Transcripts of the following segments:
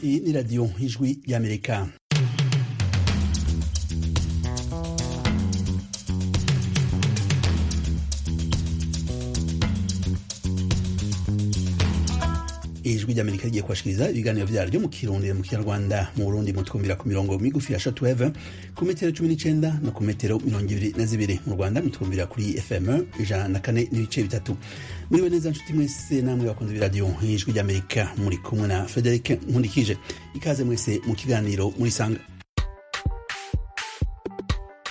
ni radiyo ijwi ry'amerika ijwi ry'amerika rigiye kubashikiriza ibiganiro vyaryo mu kirundi mu kinyarwanda mu burundi mutwumvira ku mirongo migufi ya shortwave ku metero cumi n'icenda no ku metero mirongo ibiri na zibiri mu rwanda mutwumvira kuri fm ijana na kane n'ibice bitatu muriwe neza nshuti mwese namwe bakunze b'iradiyo ijwi ry'amerika muri kumwe na frederic nkundikije ikaze mwese mu kiganiro muri sanga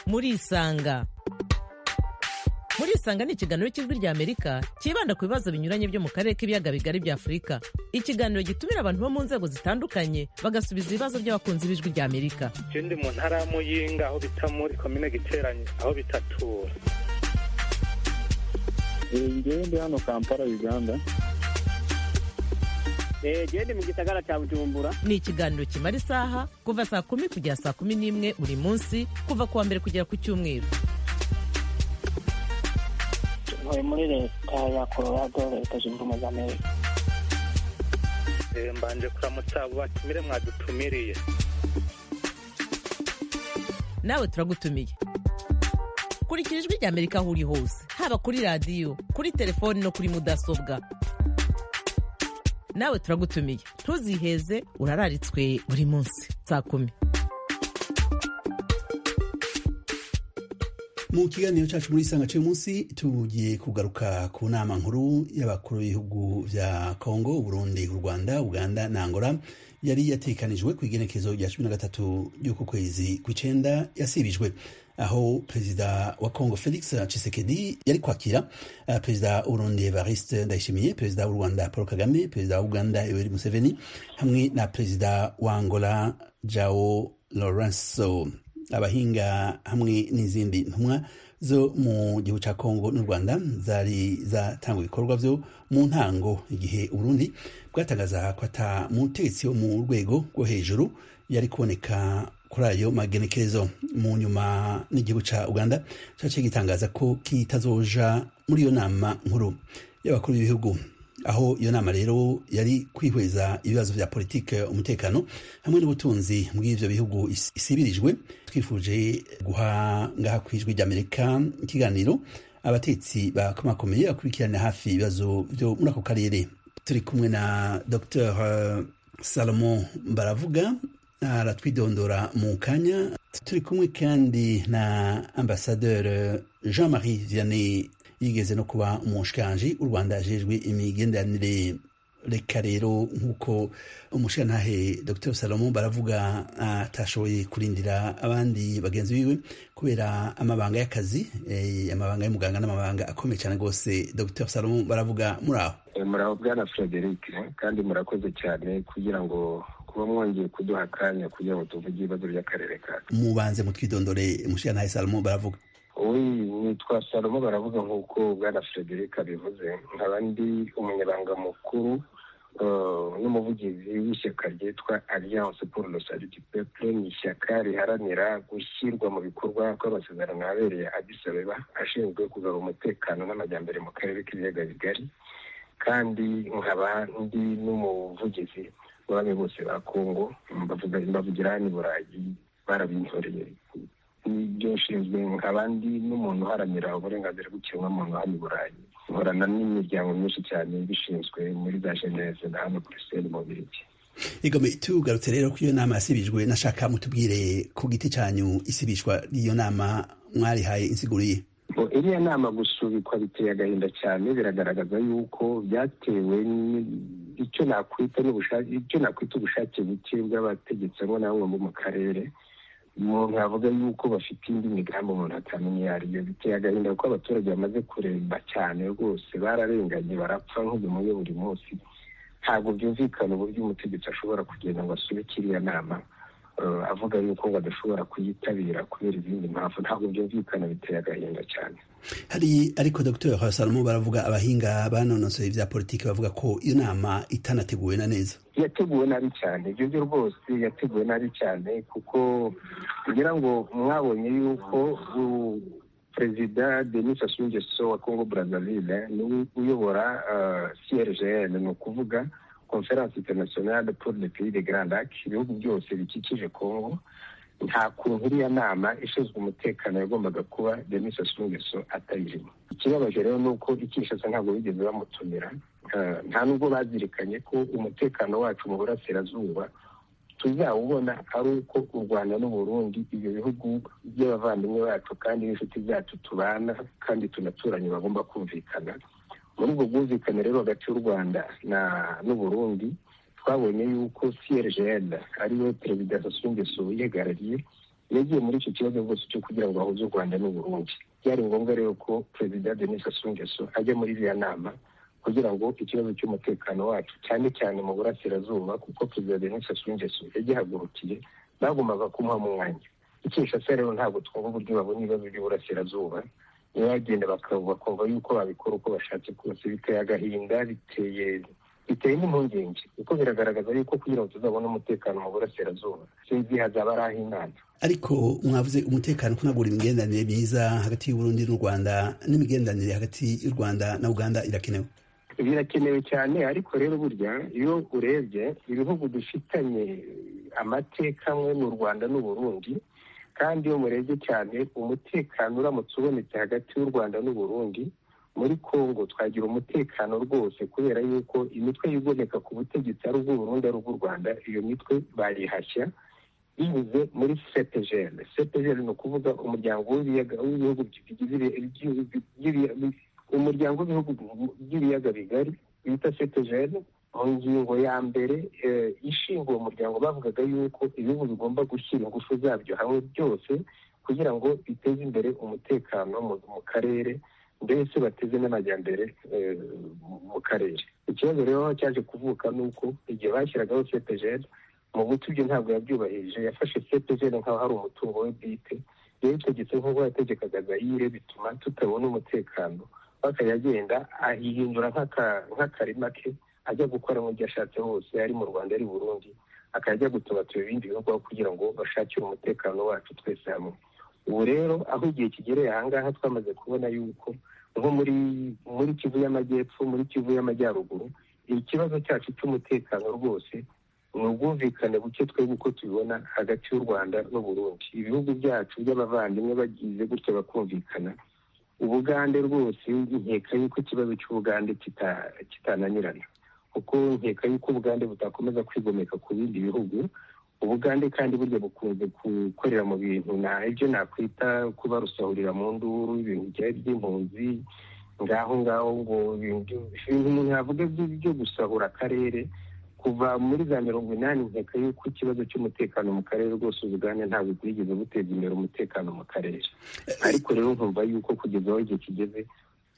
murisanga murisanga ni ikiganiro cy'ijwi rya amerika cyibanda ku bibazo binyuranye byo mu karere k'ibiyaga bigari bya afurika ikiganiro gitumira abantu bo mu nzego zitandukanye bagasubiza ibibazo by'abakunzi b'ijwi rya amerika ndi mu ntara ya muyinga aho bita muri komine giteranye aho bita tura ngewe ndi hano kampala uganda gende mu gisagara cya bujumbura ni ikiganiro kimara isaha kuva saa kumi kugera saa kumi n'imwe buri munsi kuva ku wa mbere kugera ku cyumweru ntuye muri leta ya colorado leta zunze ubumwe za amerika Eh, mbanje kuramutsa abo batumire mwadutumiriye nawe turagutumiye kurikira ijwi rya amerika aho uri hose haba kuri radiyo kuri telefoni no kuri mudasobwa nawe turagutumiye ntuziheze urararitswe buri munsi saa kumi mu kiganiro cyacu muri sanga cy'uyu munsi tugiye kugaruka ku nama nkuru y'abakuru b'ibihugu bya kongo burundi u rwanda uganda na angola yari yatekanijwe ku igenekezo rya cumi na gatatu ry'uku kwezi kw'icenda yasibijwe aho perezida wa kongo felix tshisekedi yari kwakira eh, perezida w'uburundi evariste ndayishimiye perezida w'u rwanda paul kagame perezida wa uganda yoweri museveni hamwe na perezida wa angola jao lorenso abahinga hamwe n'izindi ntumwa zo mu gihugu cya kongo n'u rwanda zari zatanga ibikorwa byo mu ntango igihe uburundi bwatangaza ko ata mutegetsi wo mu rwego rwo hejuru yari kuboneka kuri ayo magenekerezo mu nyuma n'igihugu cya uganda cyaciye gitangaza ko kitazoja muri iyo nama nkuru y'abakuru b'ibihugu aho iyo nama rero yari kwihweza ibibazo bya politike umutekano hamwe n'ubutunzi bw'ibyo bihugu is- isibirijwe twifuje guha ngaha ku ijwi ry'amerika ikiganiro abatetsi bakomakomeye bakurikirana hafi ibibazo byo muri ako karere turi kumwe na dr salomo baravuga aratwidondora mu kanya turi kumwe kandi na ambasaderi jean-marie vianney yigeze no kuba umushikiranji u rwanda ajejwe imigenderanire reka rero nk'uko umushikirantahe dr salomo baravuga atashoboye kurindira abandi bagenzi biwe kubera amabanga y'akazi eh, amabanga y'umuganga n'amabanga akomeye cyane rwose dr salomo baravuga muri aho Eh, muraho bwana frederic kandi murakoze cyane kugira ngo kuba mwongeye kuduha akanya kugira ngo tuvuge ibibazo by'akarere kacu mubanze mutwidondore umushikirantahe salomo baravuga uyu nitwa salomo baravuga nk'uko bwana frederic abivuze nkaba ndi umunyabanga mukuru eh, n'umuvugizi w'ishyaka ryitwa alliance pour le salut du peuple ni ishyaka riharanira gushyirwa mu bikorwa kw'amasezerano abereye adisabeba ashinzwe kugarura umutekano n'amajyambere mu karere k'ibiyaga bigari kandi nkaba ndi n'umuvugizi w'abami bose ba kongo mbavuga- mbavugira hano i burayi barabintoreye n'ibyo nshinzwe nk'abandi n'umuntu uharanira uburenganzira bw'ikiremwamuntu hano i burayi nkorana n'imiryango myinshi cyane ibishinzwe muri za geneve na hano buruseli mu biriki igome tugarutse rero ko iyo nama yasibijwe nashaka mutubwire ku giti cyanyu isibishwa ry'iyo nama mwarihaye insiguriye Bo, iriya nama gusubikwa biteye agahinda cyane biragaragaza yuko byatewe ni- icyo nakwita n'ubushake icyo nakwita ubushake buke bw'abategetsi bamwe na bamwe bo mu karere Mu- nkavuga yuko bafite indi migambi umuntu atamenya iyo ari yo biteye agahinda kuko abaturage bamaze kuremba cyane rwose bararenganye barapfa nk'ubumoye buri munsi ntabwo byumvikana uburyo umutegetsi ashobora kugenda ngo asubike iriya nama eh, avuga yuko badashobora kuyitabira kubera izindi mpamvu ntabwo byumvikana biteye agahinda cyane hari ariko dr salomo baravuga abahinga banonosoye ibya politiki bavuga ko iyo nama itanateguwe na neza yateguwe nabi cyane ibyo byo rwose yateguwe nabi cyane kuko kugira ngo mwabonye yuko u- perezida denis sassou nguesso wa congo brazzaville niwe uyobora crgn ni ukuvuga conference internationale pour le pays de grand lac ibihugu byose bikikije congo nta kuntu iriya nama ishinzwe umutekano yagombaga kuba denis sassou nguesso atayirimo ikibabaje rero ni uko i kinshasa ntabwo bigeze bamutumira Eh, nta nubwo bazirikanye ko umutekano wacu mu burasirazuba tuzawubona ari uko u rwanda n'u burundi ibyo bihugu by'abavandimwe bacu kandi n'inshuti zacu tubana kandi tunaturanye bagomba kumvikana muri ubwo bwumvikane rero hagati y'u rwanda na- n'u burundi twabonye yuko crgl ariwe perezida sassou nguesso yihagarariye yagiye muri icyo kibazo rwose cyo kugira ngo bahuze u rwanda n'u burundi byari ngombwa rero ko perezida denis sassou nguesso ajya muri iriya nama kugira ngo ikibazo cy'umutekano wacu cyane cyane mu burasirazuba kuko perezida denis sassou nguesso yagihagurukiye bagombaga kumuha mu mwanya ikinshasa rero ntabwo twumva uburyo babona ibibazo by'uburasirazuba niyo bagenda bakaba- bakumva yuko babikora uko bashatse kose biteye agahinda biteye biteye n'impungenge kuko biragaragaza yuko kugira ngo tuzabone umutekano mu burasirazuba sinzi hazaba ari ah'imana ariko mwavuze umutekano ko nabwo uri imigenderanire myiza hagati y'uburundi n'u rwanda n'imigenderanire hagati y'u rwanda na uganda irakenewe birakenewe cyane ariko rero burya iyo urebye ibihugu dufitanye amateka amwe ni u rwanda n'u burundi kandi iyo murebye cyane umutekano uramutse ubonetse hagati y'u rwanda n'u burundi muri congo twagira umutekano rwose kubera yuko imitwe yigomeka ku butegetsi ari ubw'uburundi ari ubw'u rwanda iyo mitwe bayihashya binyuze muri cepgl cepgl ni ukuvuga umuryango w'ibiyaga- w'ibihugu bigize ibi- ibi- ibi- ibi- umuryango w'ibihugu by'ibiyaga bigari bita cepgl mu ngingo ya mbere eh, ishinga uwo muryango bavugaga yuko ibihugu bigomba gushyira ingufu zabyo hamwe byose kugira ngo biteze imbere umutekano mu mu karere mbese bateze n'amajyambere eh, mu- mu karere ikibazo rero cyaje kuvuka ni uko igihe bashyiragaho cepgl mu buti byo ntabwo yabyubahirije yafashe cepgl nk'aho ari umutungo we bwite rero itegetse nk'uko yategekaga zayire bituma tutabona umutekano bakajya agenda ahihindura nk'aka- nk'akarima ke ajya gukora mu byo ashatse hose ari mu rwanda ari i burundi akajya gutubatura ibindi bihugu aho kugira ngo bashakire umutekano wacu twese hamwe ubu rero aho igihe kigereye ahangaha twamaze kubona yuko nko muri muri kivu y'amajyepfo muri kivu y'amajyaruguru ikibazo cyacu cy'umutekano rwose ni ubwumvikane buke twebwe uko tubibona hagati y'u rwanda n'u burundi ibihugu byacu by'abavandimwe bagize gutya bakumvikana ubugande rwose nkeka yuko ikibazo cy'ubugande kita- kitananirana kuko nkeka yuko ubugande butakomeza kwigomeka ku bindi bihugu ubugande kandi burya bukunze gukorera mu bintu na ibyo nakwita kuba rusahurira mu nduru ibintu byari by'impunzi ngaho ngaho ngo ibintu ibintu umuntu yavuga byo- byo gusahura akarere kuva muri za mirongo inani nkeka yuko ikibazo cy'umutekano mu karere rwose ubugande ntabwo bwigeze buteza imbere umutekano mu karere ariko rero nkumva yuko kugeza aho igihe kigeze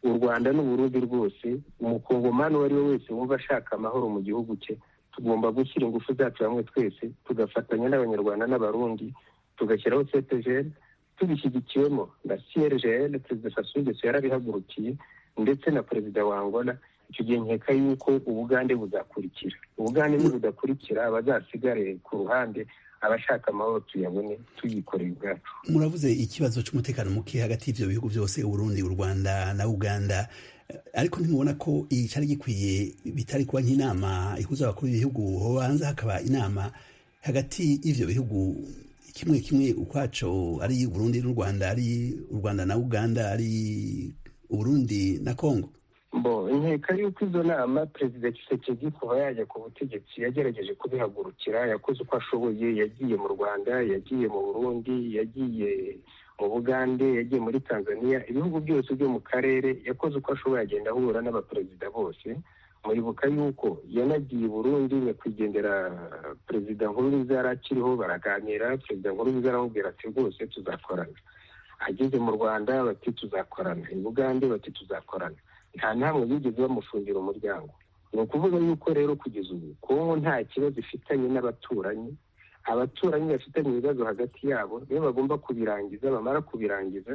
u rwanda n'uburundi rwose umukongomani uwo ari we wese wumva ashaka amahoro mu gihugu cye tugomba gushyira ingufu zacu hamwe twese tugafatanya n'abanyarwanda n'abarundi tugashyiraho ctgl tubishyigikiwemo na crgl perezida sassou nguesso yarabihagurukiye ndetse na perezida wa angola icyo gihe nkeka yuko ubugande buzakurikira ubugande nibudakurikira abazasigare ku ruhande abashaka amahoro tuyabone tuyikoreye ubwacu muravuze ikibazo cy'umutekano muke hagati y'ibyo bihugu byose uburundi u rwanda na uganda Eh, ariko ntimubona ko icyari gikwiye bitari kuba nk'inama ihuza abakuru b'ibihugu hobanza hakaba inama hagati y'ibyo bihugu kimwe kimwe ukwaco ari uburundi n'u rwanda ari u rwanda na uganda ari uburundi na kongo bo nkeka yuko izo nama perezida kisekedi kuva yajya ku butegetsi yagerageje kubihagurukira yakoze uko ashoboye yagiye mu rwanda yagiye mu burundi yagiye mu bugande yagiye muri tanzania ibihugu byose byo mu karere yakoze uko ashoboye agenda ahura n'abaperezida bose muribuka yuko yanagiye i burundi nyakwigendera perezida nkurunziza yari akiriho baraganira perezida nkurunziza aramubwira ati rwose tuzakorana ageze mu rwanda bati tuzakorana i bugande bati tuzakorana nta namwe bigeze bamufungira umuryango ni ukuvuga yuko rero kugeza ubu kongo nta kibazo ifitanye n'abaturanyi abaturanyi bafitanye ibibazo hagati yabo nibo bagomba kubirangiza bamara kubirangiza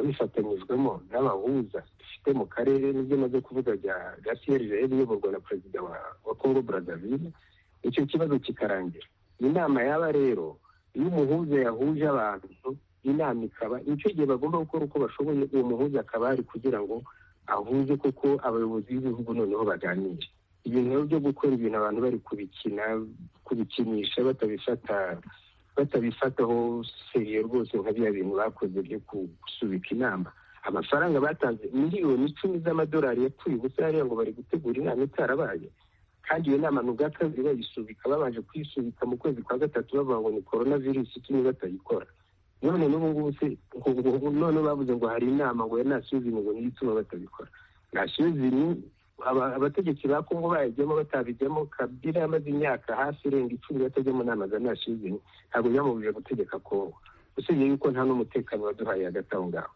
babifatanyijwemo n'abahuza dufite mu karere nibyo maze kuvuga bya gasiyeri rero iyoborwa na perezida wa wa kongo brazzaville icyo kibazo kikarangira inama yaba rero iyo umuhuza yahuje abantu inama ikaba nicyo gihe bagomba gukora uko bashoboye uwo muhuza akaba ari kugira ngo ahuze kuko abayobozi b'ibihugu noneho baganire ibintu byo gukora ibintu abantu bari kubikina kubikinisha batabifata batabifataho seriye rwose nka bya bintu bakoze byo gusubika inama amafaranga batanze miliyoni icumi z'amadolari yapfuye ubusa hariya ngo bari gutegura inama itarabaye kandi iyo nama ni ubwa kabiri bayisubika babanje kuyisubika mu kwezi kwa gatatu bavuga ngo ni korona virusi itumye batayikora none n'ubu ngubu se none bavuze ngo hari inama ngo ya nasuzini ngo niyo ituma batabikora nasuzini abategetsi ba kongo bayajyamo batabijyamo kabila yamaze imyaka hafi irenga icumi batajya mu nama za nasuzini ntabwo byamubujije gutegeka kongo usibye yuko nta n'umutekano waduhaye hagati aho ngaho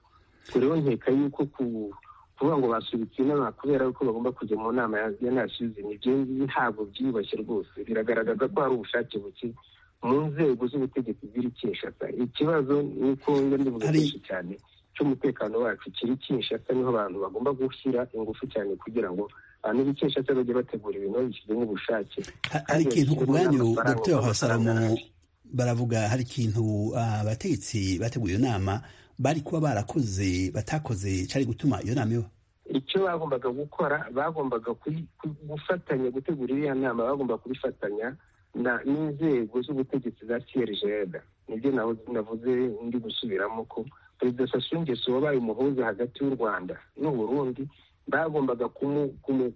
turiho nkeka yuko kuvuga ngo basubitse inama kubera ko bagomba kujya mu nama ya nasuzini ibyo ngibi ntabwo byiyubashye rwose biragaragaza ko hari ubushake buke mu nzego z'ubutegetsi ziri kinshasa ikibazo ni uko ndibuga byinshi cyane cy'umutekano wacu kiri kinshasa niho abantu bagomba gushyira ingufu cyane kugira ngo abantu b'ikishasa bajye bategura ibintu babishyize n'ubushake hari ikintu ku bwanyu dr hasaramo baravuga hari ikintu abategetsi bateguye iyo nama bari kuba barakoze batakoze cyari gutuma iyo nama iba icyo bagombaga gukora bagombaga gufatanya gutegura iriya nama bagomba kubifatanya n'inzego z'ubutegetsi za crgda nibyo navuze ndi gusubiramo ko perezida sasungeso wabaye umuhuza hagati y'u rwanda n'uburundi bagombaga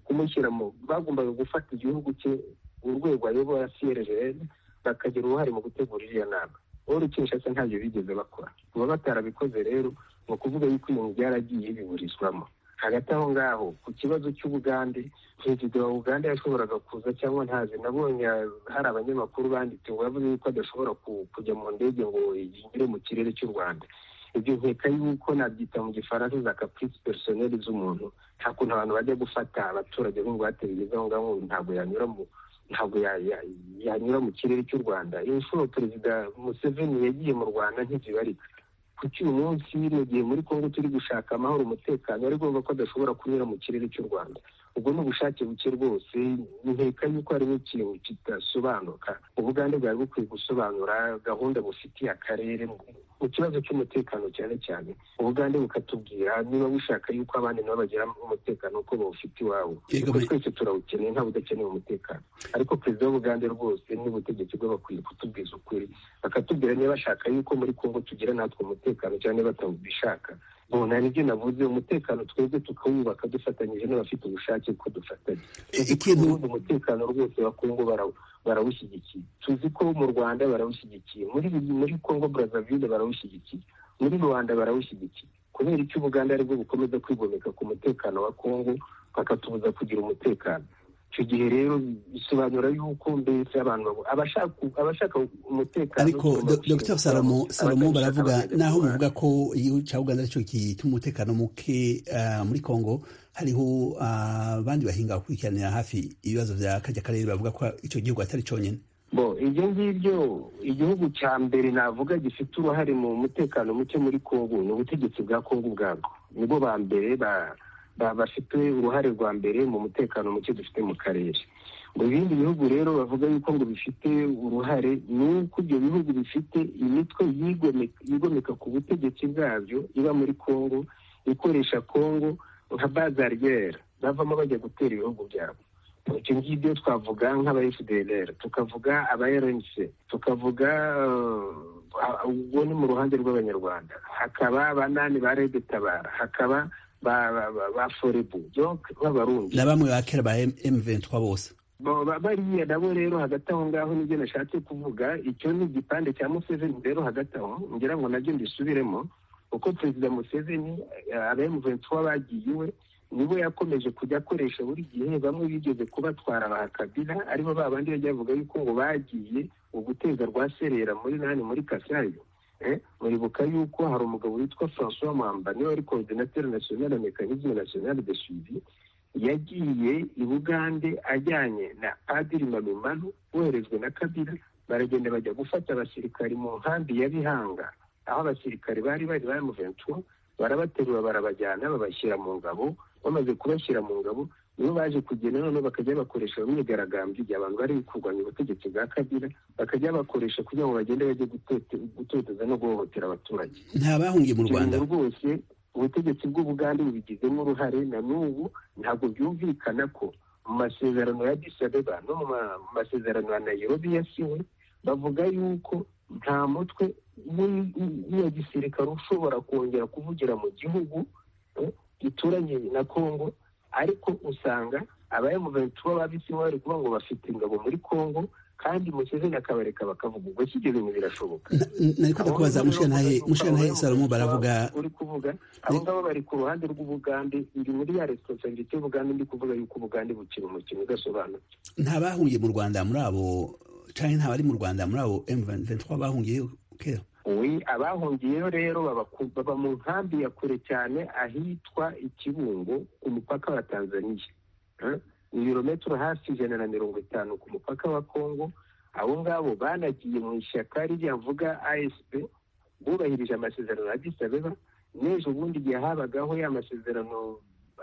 kumushyiramo bagombaga gufata igihugu cye urwego ayobora crgda bakagira uruhare mu gutegura iriya nama uru kinshasa ntabyo bigeze bakora kuba batarabikoze rero ni ukuvuga yuko ibintu byaragiye biburizwamo hagati aho ngaho ku kibazo cy'ubugande perezida wa uganda yashoboraga kuza cyangwa ntazi nabonye hari abanyamakuru banditse ngo yavuze yuko adashobora kujya mu ndege ngo yinjire mu kirere cy'u rwanda ibyo nkeka yuko nabyita mu gifaransa za caprice personnel z'umuntu nta kuntu abantu bajya gufata abaturage b'ingwate bigeze aho ngaho ntabwo yanyura mu ntabwo yanyura mu kirere cy'u rwanda inshuro perezida museveni yagiye mu rwanda ntizibarika kuko uyu munsi mu gihe muri congo turi gushaka amahoro umutekano ari ngombwa ko adashobora kunyura mu kirere cy'u rwanda ubwo ni ubushake buke rwose nkeka yuko harimo ikintu kidasobanuka ubugande bwari bukwiye gusobanura gahunda bufitiye akarere mu kibazo cy'umutekano cyane cyane ubugande bukatubwira niba bushaka yuko abandi nabo bagira umutekano uko bawufite iwabo twese turawukeneye nta budakeneye umutekano ariko perezida w'ubugande rwose n'ubutegetsi bwe bakwiye kutubwiza ukuri bakatubwira niba bashaka yuko muri kongo tugira natwe umutekano cyane batawubishaka bona nibyo navuze umutekano twebwe tukawubaka dufatanyije n'abafite ubushake ko dufatanya ikintu umutekano rwose wa kongo barawushyigikiye tuzi ko mu rwanda barawushyigikiye muri muri kongo brazzaville barawushyigikiye muri rwanda barawushyigikiye kubera icyo ubuganda aribwo bukomeza kwigomeka ku mutekano wa kongo bakatubuza kugira umutekano icyo gihe rero bisobanura yuko mbese abantu abashaka umutekano ariko dr salomo salomo baravuga naho muvuga ko igihugu cya uganda aricyo gituma umutekano muke muri congo hariho abandi bahinga bakurikiranira hafi ibibazo bya kajya karere bavuga ko icyo gihugu atari cyonyine bo ibyo ngibyo igihugu cya mbere navuga gifite uruhare mu mutekano muke muri congo ni ubutegetsi bwa congo ubwabwo nibo ba mbere ba bafite uruhare rwa mbere mu mutekano muke dufite mu karere mu bindi bihugu rero bavuga yuko ngo bifite uruhare ni uko ibyo bihugu bifite imitwe yigomeka ku butegetsi bwabyo iba muri congo ikoresha congo nka bazariyeri bavamo bajya gutera ibihugu byabo ibyo ngibyo twavuga nk'aba fdr tukavuga aba rnc tukavuga ubwo ni mu ruhande rw'abanyarwanda hakaba banani ba redetabara hakaba ba forebu b'abarundi na bamwe ba kera ba M23 bose bariya nabo rero hagati aho ngaho nibyo nashatse kuvuga icyo ni igipande cya museveni rero hagati aho ngira ngo nabyo mbisubiremo uko perezida museveni aba M23 bagiye iwe nibo yakomeje kujya akoresha buri gihe bamwe bigeze kubatwara ba kabila aribo ba bandi bajya bavuga yuko ngo bagiye uguteza rwa serera muri nani muri kasayi muribuka yuko hari umugabo witwa francois mwamba niwe wari coordinateur national mecanisme national de suivi yagiye i bugande ajyanye na padiri mamimanu woherejwe na kabila baragenda bajya gufata abasirikari mu nkambi ya bihanga aho abasirikari bari bari bari mu ventura barabaterura barabajyana babashyira mu ngabo bamaze kubashyira mu ngabo nibo baje kugenda noneho bakajya bakoresha imyigaragambyo igihe abantu bari kurwanya ubutegetsi bwa kabila bakajya bakoresha kugira ngo bagende bajye gutoteza no guhohotera abaturage ntabahungiye mu rwanda rwose ubutegetsi bw'ubugande bubigizemo uruhare na n'ubu ntabwo byumvikana ko mu masezerano ya disabeba no mu masezerano ya nayirobi yasiwe bavuga yuko nta mutwe n'iya gisirikare ushobora kongera kuvugira mu gihugu eh, gituranye na kongo ariko usanga abayemuventu b'ababisi bari kuvuga ngo bafite ingabo muri kongo kandi musezeni akabareka bakavuga ubwo kigeze ngo birashoboka nariko ndakubaza mushyantahe mushyantahe salomo baravuga uri kuvuga abo ngabo bari ku ruhande rw'ubugande iri muri ya responsabilite y'ubugande ndi kuvuga yuko ubugande bukina umukino udasobanutse ntabahungiye mu rwanda muri abo canke ntabari mu rwanda muri abo m23 bahungiyeyo kera uwi abahungiyeyo rero baba ku- baba mu nkambi ya kure cyane ahitwa ikibungo ku mupaka wa tanzaniya Eh, ibirometero hafi ijana na mirongo itanu ku mupaka wa kongo abo ngabo banagiye mu ishyaka ririya mvuga asp bubahirije amasezerano ya disabeba n'ejo bundi igihe habagaho ya masezerano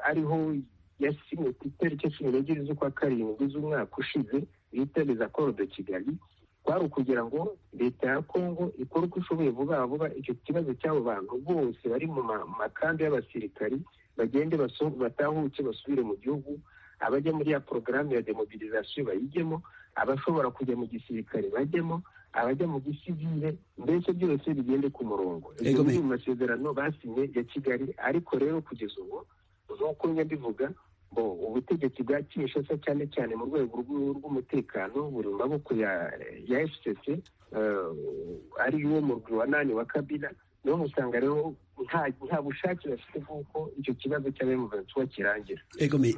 ariho yasinwe ku itariki cumi n'ebyiri z'ukwa karindwi z'umwaka ushize bitabiriza koro de kigali kwari ukugira ngo leta ya kongo ikore uko ishoboye vuba vuba icyo kibazo cy'abo bantu bose bari mu ma- makambi y'abasirikari bagende baso- batahuke basubire mu gihugu abajya muri ya porogaramu ya demobilizasiyo bayijyemo abashobora kujya mu gisirikare bajyemo abajya mu gisivile mbese byose bigende ku murongo Ego ibyo me- biri mu masezerano basinye ya kigali ariko rero kugeza ubu nk'uko njya mbivuga bo ubutegetsi bwa kinshasa cyane cyane mu rwego rw'u- rw'umutekano buri mu maboko ya ya fcc eh, ari wo murwi wa nani wa kabila niho usanga rero nta- nta bushake bafite bw'uko icyo kibazo cy'abemuventuwa kirangira egome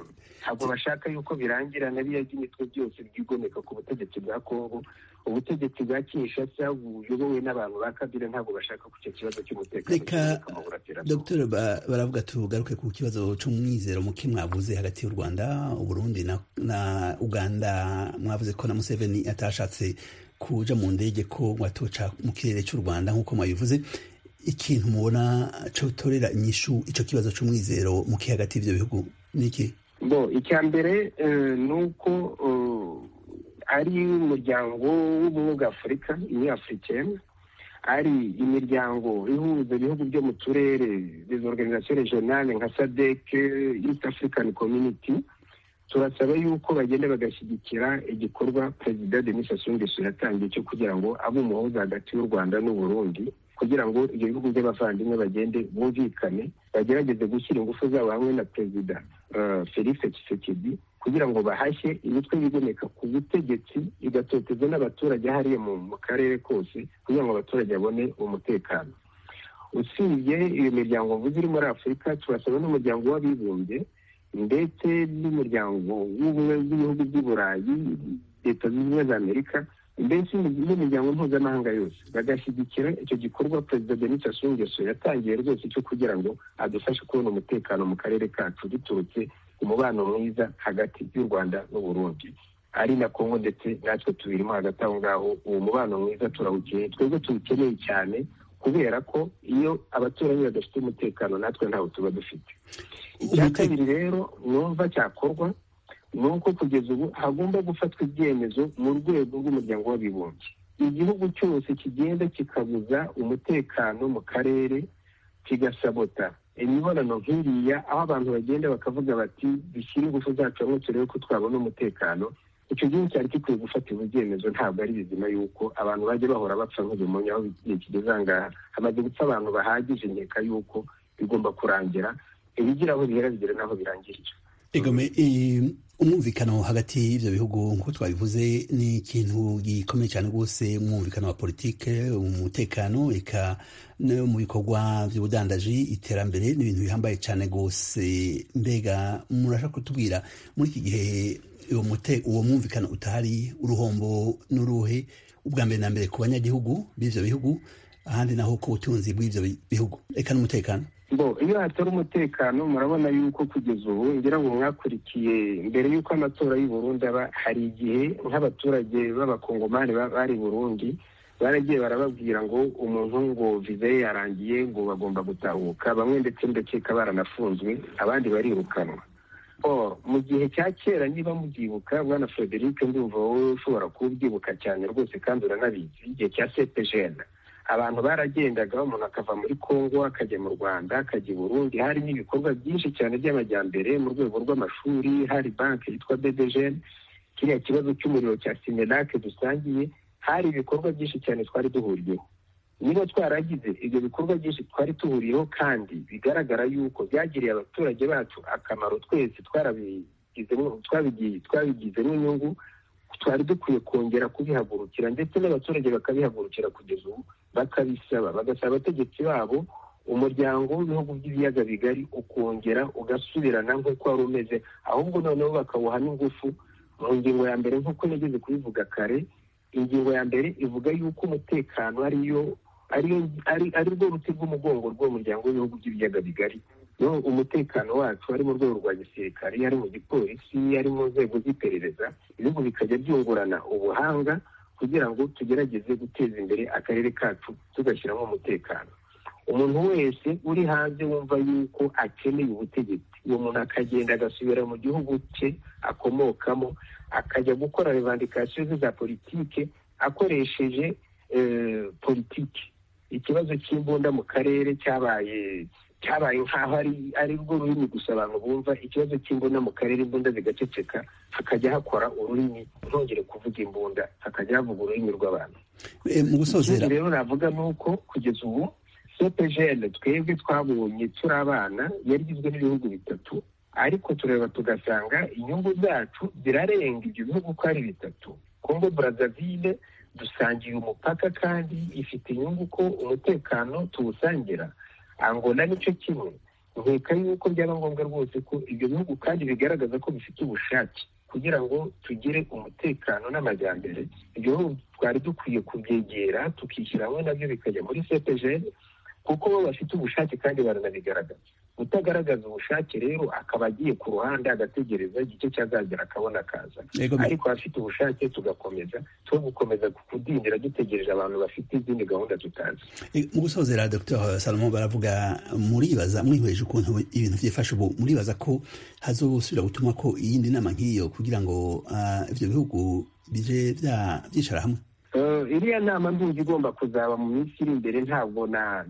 ntabwo bashaka yuko birangira na biriya by'imitwe byose byigomeka ku butegetsi bwa kongo ubutegetsi bwa kinshasa buyobowe n'abantu ba kabila ntabwo bashaka ko icyo kibazo cy'umutekano Reka, gihumeka mu burasirazuba. dr Ba- baravuga tugaruke ku kibazo c'umwizero muke mwavuze hagati y'u rwanda uburundi na, na uganda mwavuze ko na museveni atashatse kuja mu ndege ko ngo atoca mu kirere cy'u rwanda nk'uko mwabivuze ikintu mubona cotorera inyishu ico kibazo c'umwizero muke hagati y'ivyo bihugu niki bo icya mbere eh, ni uko eh, ari umuryango w'ubumwe bwa afurika uniyo afurikeni ari imiryango ihuza ibihugu byo mu turere izo organizasiyo regionale nka sadeke east african community turasaba yuko bagenda bagashyigikira igikorwa perezida denis sassou nguesso yatangiye cyo kugira ngo abe umuhuza hagati y'u rwanda n'u burundi kugira ngo ibyo bihugu by'abavandimwe bagende bumvikane bagerageze gushyira ingufu zabo hamwe na perezida eh, felix tshisekedi kugira ngo bahashye imitwe yigomeka ku butegetsi igatotezwa n'abaturage hariya mu mu karere kose kugira ngo abaturage babone umutekano usibye iyo miryango mvuze iri muri afurika turasaba n'umuryango w'abibumbye ndetse n'umuryango w'ubumwe bw'ibihugu by'i burayi leta zunze ubumwe za amerika mbese n'imiryango mpuzamahanga yose bagashyigikira icyo gikorwa perezida denis sassou nguesso yatangiye rwose cyo kugira ngo adufashe kubona umutekano mu karere kacu duturutse ku mubano mwiza hagati y'u rwanda n'uburundi ari na kongo ndetse natwe tubirimo hagati aho ngaho uwo mubano mwiza turawukeneye twebwe tuwukeneye cyane kubera ko iyo abaturanyi badafite umutekano natwe ntawo tuba dufite icya Umute- kabiri rero numva cyakorwa ni uko kugeza ubu hagomba gufatwa ibyemezo mu rwego rw'umuryango w'abibumbye igihugu cyose kigenda kikabuza umutekano mu karere kigasabota imibonano nk'iriya aho abantu bagenda bakavuga bati dushyire ingufu zacu hamwe turebe ko twabona umutekano icyo gihugu cyari gikwiye gufatirwa ibyemezo ntabwo ari bizima yuko abantu bajya bahora bapfa nk'ubimonye aho igihe kigeze aha ngaha hamaze gupfa abantu bahagije nkeka yuko bigomba kurangira ibigira aho bihera bigera n'aho birangirira Egome, eh, umwumvikano hagati y'ivyo bihugu nk'uko twabivuze ni ikintu gikomeye cyane rwose umwumvikano wa politike umutekano eka no mu bikorwa vy'ubudandaji iterambere ni ibintu bihambaye cyane rwose mbega murashaka kutubwira muri iki gihe uwo mute- uwo mwumvikano utahari uruhombo n'uruhe ubwa mbere na mbere ku banyagihugu b'ivyo bihugu ahandi naho ku butunzi bw'ivyo bi- bihugu eka n'umutekano ngo iyo hatari umutekano murabona yuko kugeza ubu ngira ngo mwakurikiye mbere y'uko amatora y'u Burundi aba hari igihe nk'abaturage b'abakongomani ba- bari i burundi baragiye barababwira ngo umuntu ngo viza ye yarangiye ngo bagomba gutahuka bamwe ndetse ndakeka baranafunzwe abandi barirukanwa Or, mu gihe cya kera niba mubyibuka bwana frederic ndumva wowe ushobora kubyibuka cyane rwose kandi uranabizi igihe cya cpgn abantu baragendaga umuntu akava muri kongo akajya mu rwanda akajya i burundi hari n'ibikorwa byinshi cyane by'amajyambere mu rwego rw'amashuri hari banki yitwa bdgn kiriya kibazo cy'umuriro cya simenake dusangiye hari ibikorwa byinshi cyane twari duhuriyeho niba twaragize ibyo bikorwa byinshi twari duhuriyeho kandi bigaragara yuko byagiriye abaturage bacu akamaro twese twabigizemo inyungu twari dukwiye kongera kubihagurukira ndetse n'abaturage bakabihagurukira kugeza ubu bakabisaba bagasaba abategetsi babo umuryango w'ibihugu by'ibiyaga bigari ukongera ugasubirana nk'uko wari umeze ahubwo noneho bakawuhamo ingufu mu ngingo ya mbere nk'uko nigeze kubivuga kare ingingo ya mbere ivuga yuko umutekano ariyo ari rwo ruti rw'umugongo rw'umuryango w'ibihugu by'ibiyaga bigari umutekano wacu ari mu rwego rwa gisirikare ari mu gipolisi ari mu nzego z'iperereza ibihugu bikajya byungurana ubuhanga kugira ngo tugerageze guteza imbere akarere kacu tugashyiramo umutekano umuntu wese uri hanze wumva yuko akeneye ubutegetsi uwo muntu akagenda agasubira mu gihugu cye akomokamo akajya gukora revandikasiyo ze za politike akoresheje politiki ikibazo cy'imbunda mu karere cyabaye cyabaye nk'aho ari rwo rurimi gusa abantu bumva ikibazo cy'imbunda mu karere imbunda zigaceceka hakajya hakora ururimi ntongere kuvuga imbunda hakajya havuga ururimi rw'abantu mu gusozera rero navuga ni uko kugeza ubu sopejene twebwe twabonye turi abana yari igizwe n'ibihugu bitatu ariko tureba tugasanga inyungu zacu zirarenga ibyo bihugu uko ari bitatu kongo burazavire dusangiye umupaka kandi ifite inyungu ko umutekano tuwusangira angola nicyo kimwe nkeka yuko byaba ngombwa rwose ko ibyo bihugu kandi bigaragaza ko bifite ubushake kugira ngo tugire umutekano n'amajyambere ibyo bihugu twari dukwiye kubyegera tukishyira hamwe nabyo bikajya muri sepejeri kuko bo bafite ubushake kandi baranabigaragaza utagaragaza ubushake rero akaba agiye ku ruhande agategereza igice cyazagera akabona akaza ariko abafite ubushake tugakomeza two gukomeza kudindira dutegereje abantu bafite izindi gahunda tutazi mu gusozera dr salomo baravuga muribaza mwihweje ukuntu ibintu byifashe ubu muribaza ko hazosubira gutuma ko iyindi nama nk'iyo kugira ngo ibyo bihugu bije byicara hamwe iriya nama nduzi igomba kuzaba mu minsi iri imbere ntabwo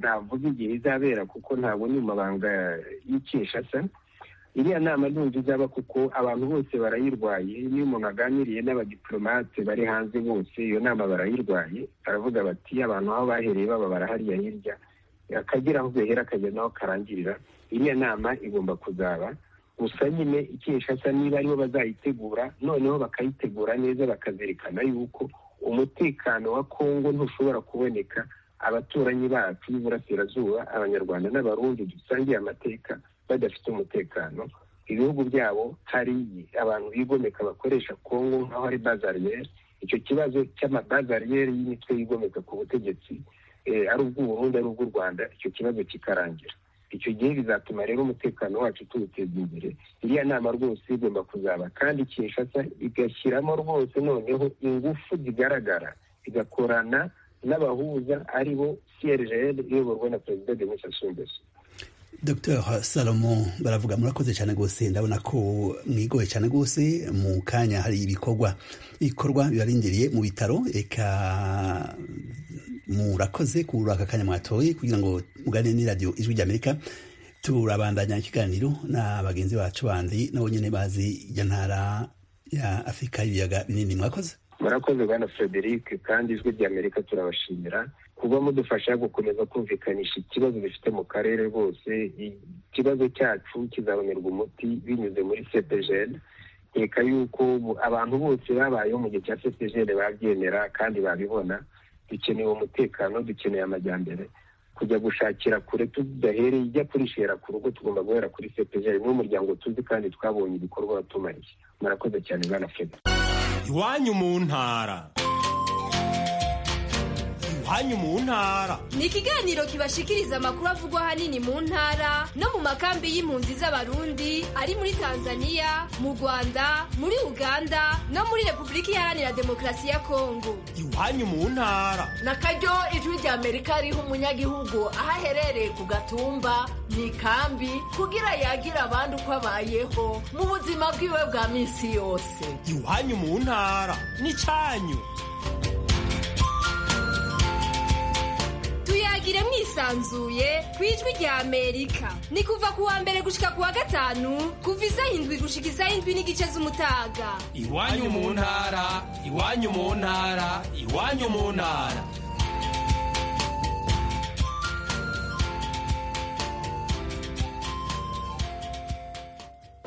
navuga igihe izabera kuko ntabwo ni mu mabanga y'ikeshasa iriya nama nduzi izaba kuko abantu bose barayirwaye niyo umuntu aganiriye n'abadiplomate bari hanze bose iyo nama barayirwaye baravuga bati abantu aho bahereye baba barahariya hirya akagera aho gahera akagera n'aho karangirira iriya nama igomba kuzaba gusa nyine ikeshasa niba aribo bazayitegura noneho bakayitegura neza bakazirikana yuko umutekano wa kongo ntushobora kuboneka abaturanyi bacu b'iburasirazuba abanyarwanda n'abarundi dusangiye amateka badafite umutekano ibihugu byabo hari abantu bigomeka bakoresha kongo nk'aho ari bazariyeri icyo kibazo cy'amabazariyeri y'imitwe yigomeka ku butegetsi ari ubw'uburundi ari ubw'u rwanda icyo kibazo kikarangira icyo gihe bizatuma rero umutekano wacu tuwuteza imbere iriya nama rwose igomba kuzaba kandi kinshasa igashyiramo rwose noneho ingufu zigaragara igakorana n'abahuza ari bo crgl iyoborwa na perezida denis sassou nguesso dr salomo baravuga murakoze cyane rwose ndabona ko mwigoye cyane rwose mu kanya hari ibikorwa ibikorwa bibarindiriye mu bitaro reka murakoze kuri aka kanya mwatoye kugira ngo mugane n'iradiyo ijwi ry'amerika turabandanya ikiganiro na bagenzi bacu bandi nabo nyine bazi iyo ntara ya afurika y'ibiyaga binini mwakoze murakoze bwana frederic kandi ijwi ry'amerika turabashimira kuba mudufasha gukomeza kumvikanisha ikibazo bifite mu karere rwose ikibazo cyacu kizabonerwa umuti binyuze muri cepejene reka yuko abantu bose babayeho mu gihe cya cepejene babyemera kandi babibona dukeneye umutekano dukeneye amajyambere kujya gushakira kure tudahereye ijya kurishera ku rugo tugomba guhera kuri cepejene n'umuryango tuzi kandi twabonye ibikorwa watumariye murakoze cyane bwana frederic iwanyu mu ntara iwanyu mu ntara ni ikiganiro kibashikiriza amakuru avugwa ahanini mu ntara no mu makambi y'impunzi z'abarundi ari muri tanzania mu rwanda muri uganda no muri repubulika iharanira demokarasi ya kongo iwanyu mu ntara nakaryo ijwi ry'amerika riha umunyagihugu aho aherereye ku gatumba mu ikambi kugira yagira abandi uko abayeho mu buzima bwiwe bwa minsi yose iwanyu mu ntara ni cyanyu muvugire mwisanzuye ku ijwi rya amerika ni kuva ku wa mbere gushika ku wa gatanu kuva isaha indwi gushika isaha indwi n'igice z'umutaga iwanyu mu ntara iwanyu mu ntara iwanyu mu ntara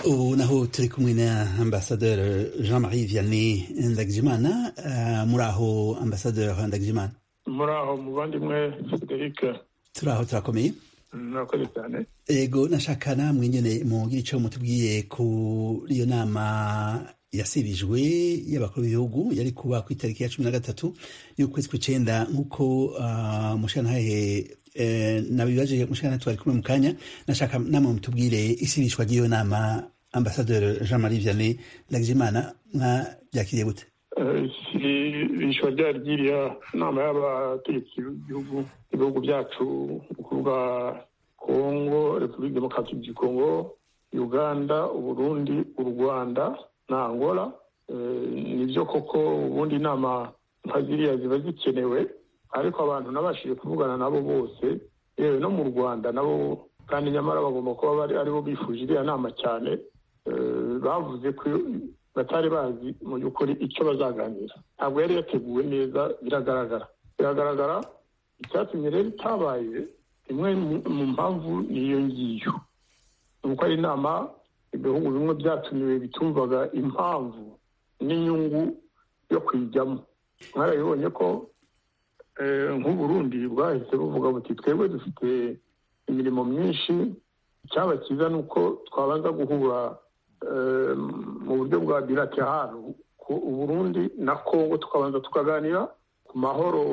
ubu naho turi kumwe na ambasaderi jean marie vianney ndagijimana eh, muri aho ambasaderi ndagijimana muri aho muvandimwe frederic turi aho turakomeye murakoze cyane ego nashaka namwe nyene mugira ico mutubwiye kuri iyo nama yasibijwe y'abakuru b'ibihugu yari kuba ku itariki ya cumi na gatatu y'ukwezi kw'icenda nk'uko ah, mushyantahe eh, nabibaje mushyantahe twari kumwe mu kanya nashaka namwe mutubwire isibishwa ry'iyo nama ambasaderi jean marie vianney ndagijimana mwabyakiriye gute ibishwa ryari ryiriya nama y'abategetsi b'ibihugu ibihugu byacu ni ukuvuga kongo repubulika demokarasi du kongo uganda uburundi u rwanda na angola Eh, nibyo koko ubundi inama nka ziriya ziba zikenewe ariko abantu nabashije kuvugana nabo bose yewe no mu rwanda nabo kandi nyamara bagomba kuba bari aribo bifuje iriya nama cyane Eh, bavuze ko batari bazi mu by'ukuri icyo bazaganira ntabwo yari yateguwe neza biragaragara biragaragara icyatumye rero itabaye imwe mu- mu mpamvu niyo ngiyo ni uko ari inama ibihugu bimwe byatumiwe bitumvaga impamvu n'inyungu yo kuyijyamo mwarabibonye ko eh, nk'uburundi bwahise buvuga buti twebwe dufite imirimo myinshi icyaba cyiza ni uko twabanza guhura eh, mu buryo bwa bilaterale ku uburundi na kongo tukabanza tukaganira ku mahoro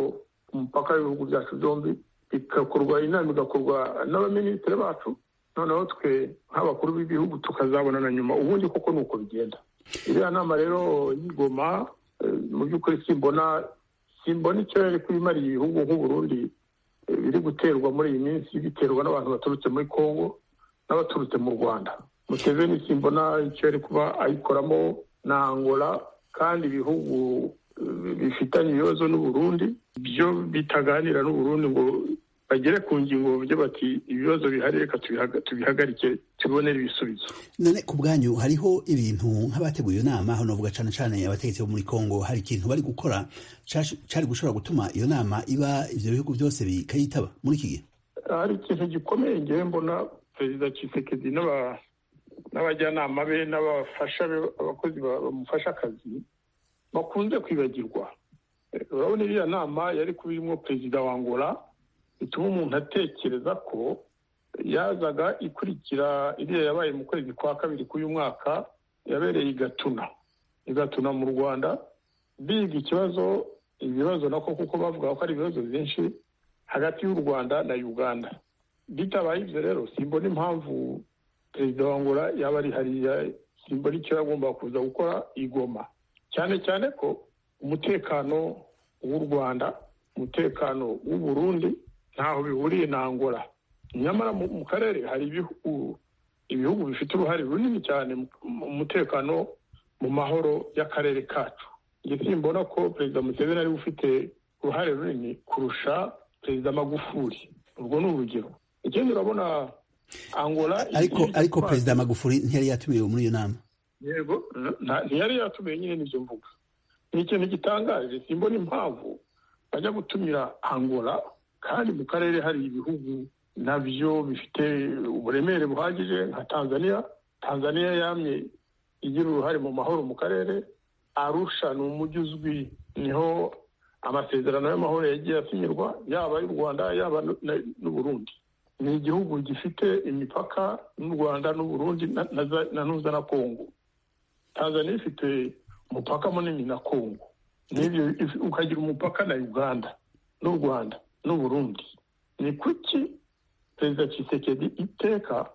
ku mupaka w'ibihugu byacu byombi bigakorwa inama igakorwa n'abaminisitiri bacu noneho twe nk'abakuru b'ibihugu tukazabonana nyuma ubundi koko ni uko bigenda iriya nama rero y'igoma eh, mu by'ukuri simbona simbona icyo yari kubimariye ibihugu nk'uburundi eh, biri guterwa muri iyi minsi biterwa n'abantu baturutse muri kongo n'abaturutse mu rwanda museveni simbona icyo yari kuba ayikoramo na angola kandi ibihugu eh, bifitanye ibibazo n'uburundi byo bitaganira n'uburundi ngo bagere ku ngingo bavuge bati ibibazo bihari reka tubihaga- tubihagarike tubibonere ibisubizo none ku bwanyu hariho ibintu nk'abateguye iyo nama hano navuga cane cane abategetsi bo muri Kongo hari ikintu bari gukora cash- cari gushobora gutuma iyo nama iba ivyo bihugu byose bikayitaba muri iki gihe hari ikintu gikomeye ngewe mbona perezida Tshisekedi n'aba- n'abajyanama be n'abafasha be abakozi ba- bamufasha akazi bakunze kwibagirwa Eh, urabona iriya nama yari kuba irimo perezida wa angola bituma umuntu atekereza ko yazaga ikurikira iriya yabaye mu kwezi kwa kabiri k'uyu mwaka yabereye i gatuna i gatuna mu rwanda biga ikibazo ibibazo nako kuko bavuga ko ari ibibazo byinshi hagati y'u rwanda na uganda bitabaye ibyo rero simbona impamvu perezida wa angola yaba ari hariya simbona icyo yagomba kuza gukora igoma cyane cyane ko umutekano w'u rwanda umutekano w'u burundi ntaho bihuriye na angola nyamara mu mu karere hari ibihugu ibihugu bifite uruhare runini cyane mu- mu mutekano mu mahoro y'akarere kacu njye simbona ko perezida museveni ariwe ufite uruhare runini kurusha perezida magufuli urwo ni urugero ikindi urabona angola ariko igiye ariko gutwara- perezida magufuri ntiyari yatumiwe muri iyo nama yego nta- ntiyari yatumiye nyine n'ibyo mvuga ni ikintu gitangaje simbona impamvu bajya gutumira angola kandi mu karere hari ibihugu nabyo bifite uburemere buhagije nka tanzania tanzania yamye igira uruhare mu mahoro mu karere arusha ni umujyi uzwi niho amasezerano y'amahoro yagiye asinyirwa yaba ay'u rwanda yaba n'u- na- n'uburundi ni igihugu gifite imipaka n'u rwanda n'uburundi na- na za- na n'uza na kongo tanzania ifite umupaka munini na kongo n'ibyo if- ukagira umupaka na uganda n'u rwanda n'uburundi ni kuki perezida Tshisekedi iteka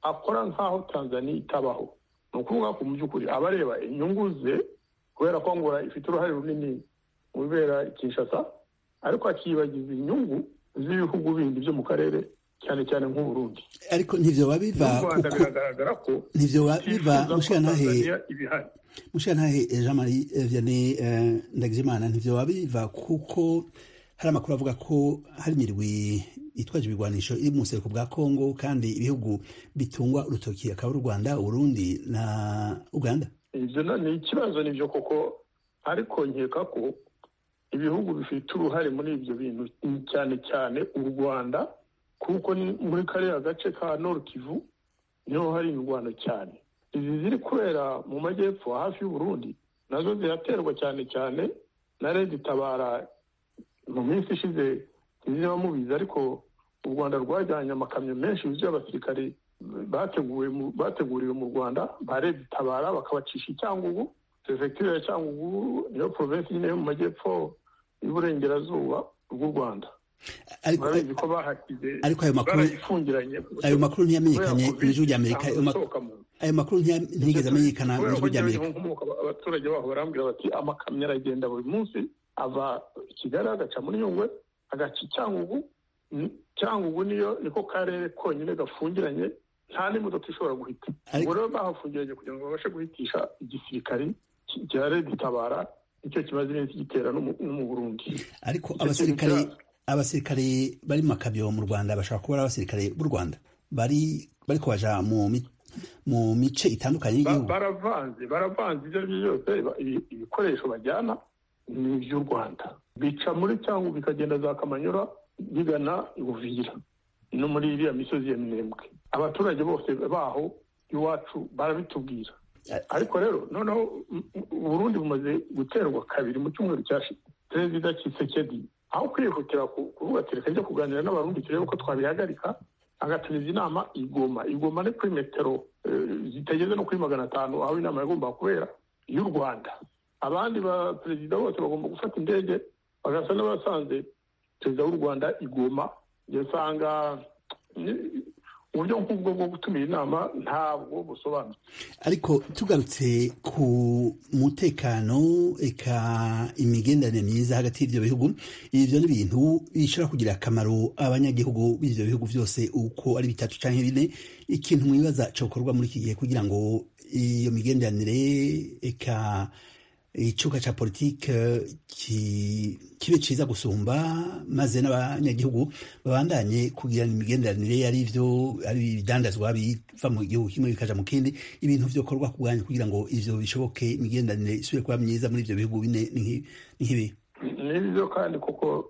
akora nk'aho tanzania itabaho ni ukuvuga ko mu by'ukuri aba areba inyungu ze kubera ko angola ifite uruhare runini mu bibera i kinshasa ariko akiyibagiza inyungu z'ibihugu bindi byo mu karere cyane cyane nk'uburundi ariko ntibyoba biva n'u rwanda kuko biragaragara ko ntibyoba biva bifuza ko mushirantahe tanzania ibihari mushirantahe jean marie vianney eh, ndagijimana ntibyoba biva kuko hari amakuru avuga ko hari imirwi itwaje ibigwanisho iri mu buseruko bwa kongo kandi ibihugu bitungwa urutoki akaba ari u rwanda urundi na uganda ibyo ni ikibazo nibyo koko ariko nkeka ko ibihugu bifite uruhare muri ibyo bintu cyane cyane u rwanda kuko ni muri kariya gace ka kivu niho hari imirwano cyane izi ziri kubera mu majyepfo hafi y'uburundi nazo ziraterwa cyane cyane na leta itabara mu minsi ishize ntiziba mubizi ariko u rwanda rwajyanye amakamyo menshi yuzuye abasirikare bateguriwe mu rwanda ba leta itabara bakabacisha icyangugu perefegitura ya cyangugu niyo porovensi nyine yo mu majyepfo y'uburengerazuba bw'u rwanda ariko ayo makuru ntiyamenyekanye mu ijwi ry'amerika ayo makuru ntiyigeze amenyekana mu ijwi ry'amerika abaturage baho barambwira bati amakamyo aragenda buri munsi ava kigali agaca muri nyungwe agaca icyangugu cyangugu niyo niko karere konyine gafungiranye nta n'imodoka ishobora guhita ubwo rero bahafungiranye kugira ngo babashe guhitisha igisirikari cya leta itabara nicyo kimaze iminsi gitera no mu burundi ariko abasirikare abasirikare bari mu makabyo mu rwanda bashobora kuba ari abasirikare b'u rwanda bari bari kubaja mu mice itandukanye y'igihugu baravanze baravanze ibyo ari byo byose ibikoresho bajyana ni iby'u rwanda bica muri cyangwa bikagenda za kamanyura bigana ubuvira no muri iriya misozi ya mirembwe abaturage bose baho iwacu barabitubwira ariko rero noneho uburundi bumaze guterwa kabiri mu cyumweru cyashize perezida kisekedi aho kwihutira kuvuga ati reka njya kuganira n'abarundi turebe uko twabihagarika agatumiza inama igoma igoma ni kuri metero zitageze no kuri magana atanu aho inama yagombaga kubera y'u rwanda abandi ba perezida bose bagomba gufata indege bagasa n'abasanze perezida w'u rwanda igoma usanga uburyo nk'ubwo bwo gutumira inama ntabwo busobanutse ariko tugarutse ku mutekano eka imigenderanire myiza hagati y'ibyo bihugu ibyo ni ibintu bishobora kugira akamaro abanyagihugu b'ibyo bihugu byose uko ari bitatu cyangwa bine ikintu mwibaza cyakorwa muri iki gihe kugira ngo iyo migenderanire eka icyuka cya politiki kibe cyiza gusumba maze n'abanyagihugu babandanye kugirana imigenderanire ari ibyo ari ibidandazwa biva mu gihugu kimwe bikaja mu kindi ibintu byokorwa ku bwanyu kugira ngo ivyo bishoboke imigenderanire isubire kuba myiza muri ivyo bihugu bine nkibi nibyo kandi kuko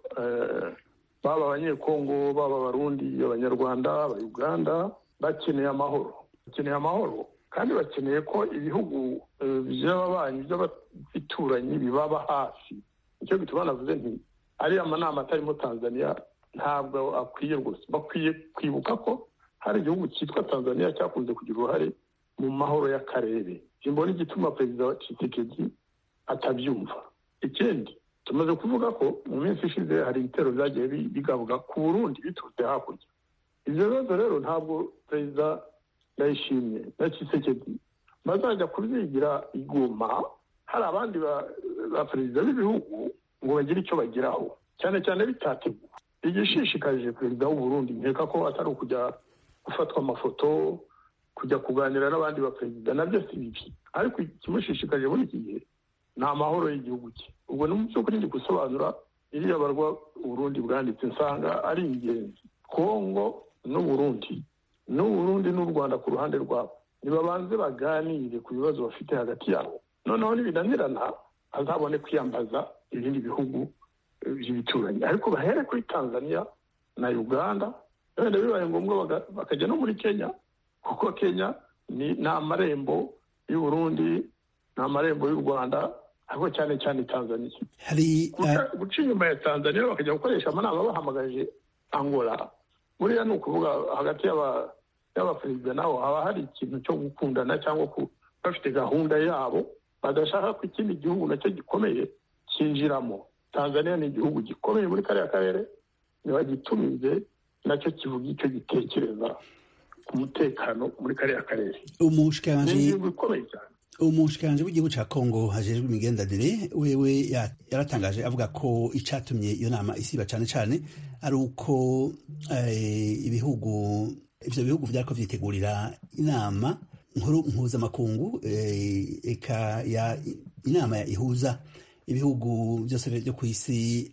baba abanyekongo baba abarundi abanyarwanda abayuganda bakeneye amahoro bakeneye amahoro kandi bakeneye ko ibihugu by'ababanyi by'abaturanyi bibaba hafi nicyo bituma navuze nti ariya manama atarimo tanzania ntabwo akwiye rwose bakwiye kwibuka ko hari igihugu cyitwa tanzania cyakunze kugira uruhare mu mahoro y'akarere simbona igituma perezida wa kisekedi atabyumva ikindi tumaze kuvuga ko mu minsi ishize hari ibitero byagiye bigabuga ku burundi biturutse hakurya ibyo bibazo rero ntabwo perezida ndayishimye na kisekedi bazajya kubyigira iguma hari abandi ba perezida b'ibihugu ngo bagire icyo bageraho cyane cyane bitateguwe igishishikaje perezida w'uburundi nkeka ko atari ukujya gufatwa amafoto kujya kuganira n'abandi ba perezida nabyo si bibi ariko ikimushishikaje muri iki gihe ni amahoro y'igihugu cye ubwo ni mu by'ukuri ndi gusobanura iriya barwa uburundi bwanditse nsanga ari ingenzi kongo n'uburundi n'uburundi n'u rwanda ku ruhande rwabo ntibabanze baganire ku bibazo bafite hagati yabo noneho nibinanirana hazabone kwiyambaza ibindi bihugu by'ibituranyi ariko bahere kuri tanzania na uganda wenda bibaye ngombwa bakajya no muri kenya kuko kenya ni amarembo y'uburundi ni amarembo y'u rwanda ariko cyane cyane tanzania guca inyuma ya tanzania bakajya gukoresha amanama bahamagaje angola buriya ni ukuvuga hagati y'abaperezida nabo haba hari ikintu cyo gukundana cyangwa bafite gahunda yabo badashaka ko ikindi gihugu nacyo gikomeye cyinjiramo tanzania ni igihugu gikomeye muri kariya karere ntibagitumize nacyo kivuga icyo gitekereza ku mutekano muri kariya karere ni igihugu gikomeye cyane umushikiranganji w'igihugu cya kongo hajejwe imigenderanire wewe yaratangaje avuga ko icatumye iyo nama isiba cyane cyane ari uko ibihugu ivyo bihugu vyariko vyitegurira inama nkuru mpuzamakungu eka ya inama ya ihuza ibihugu byose byo ku isi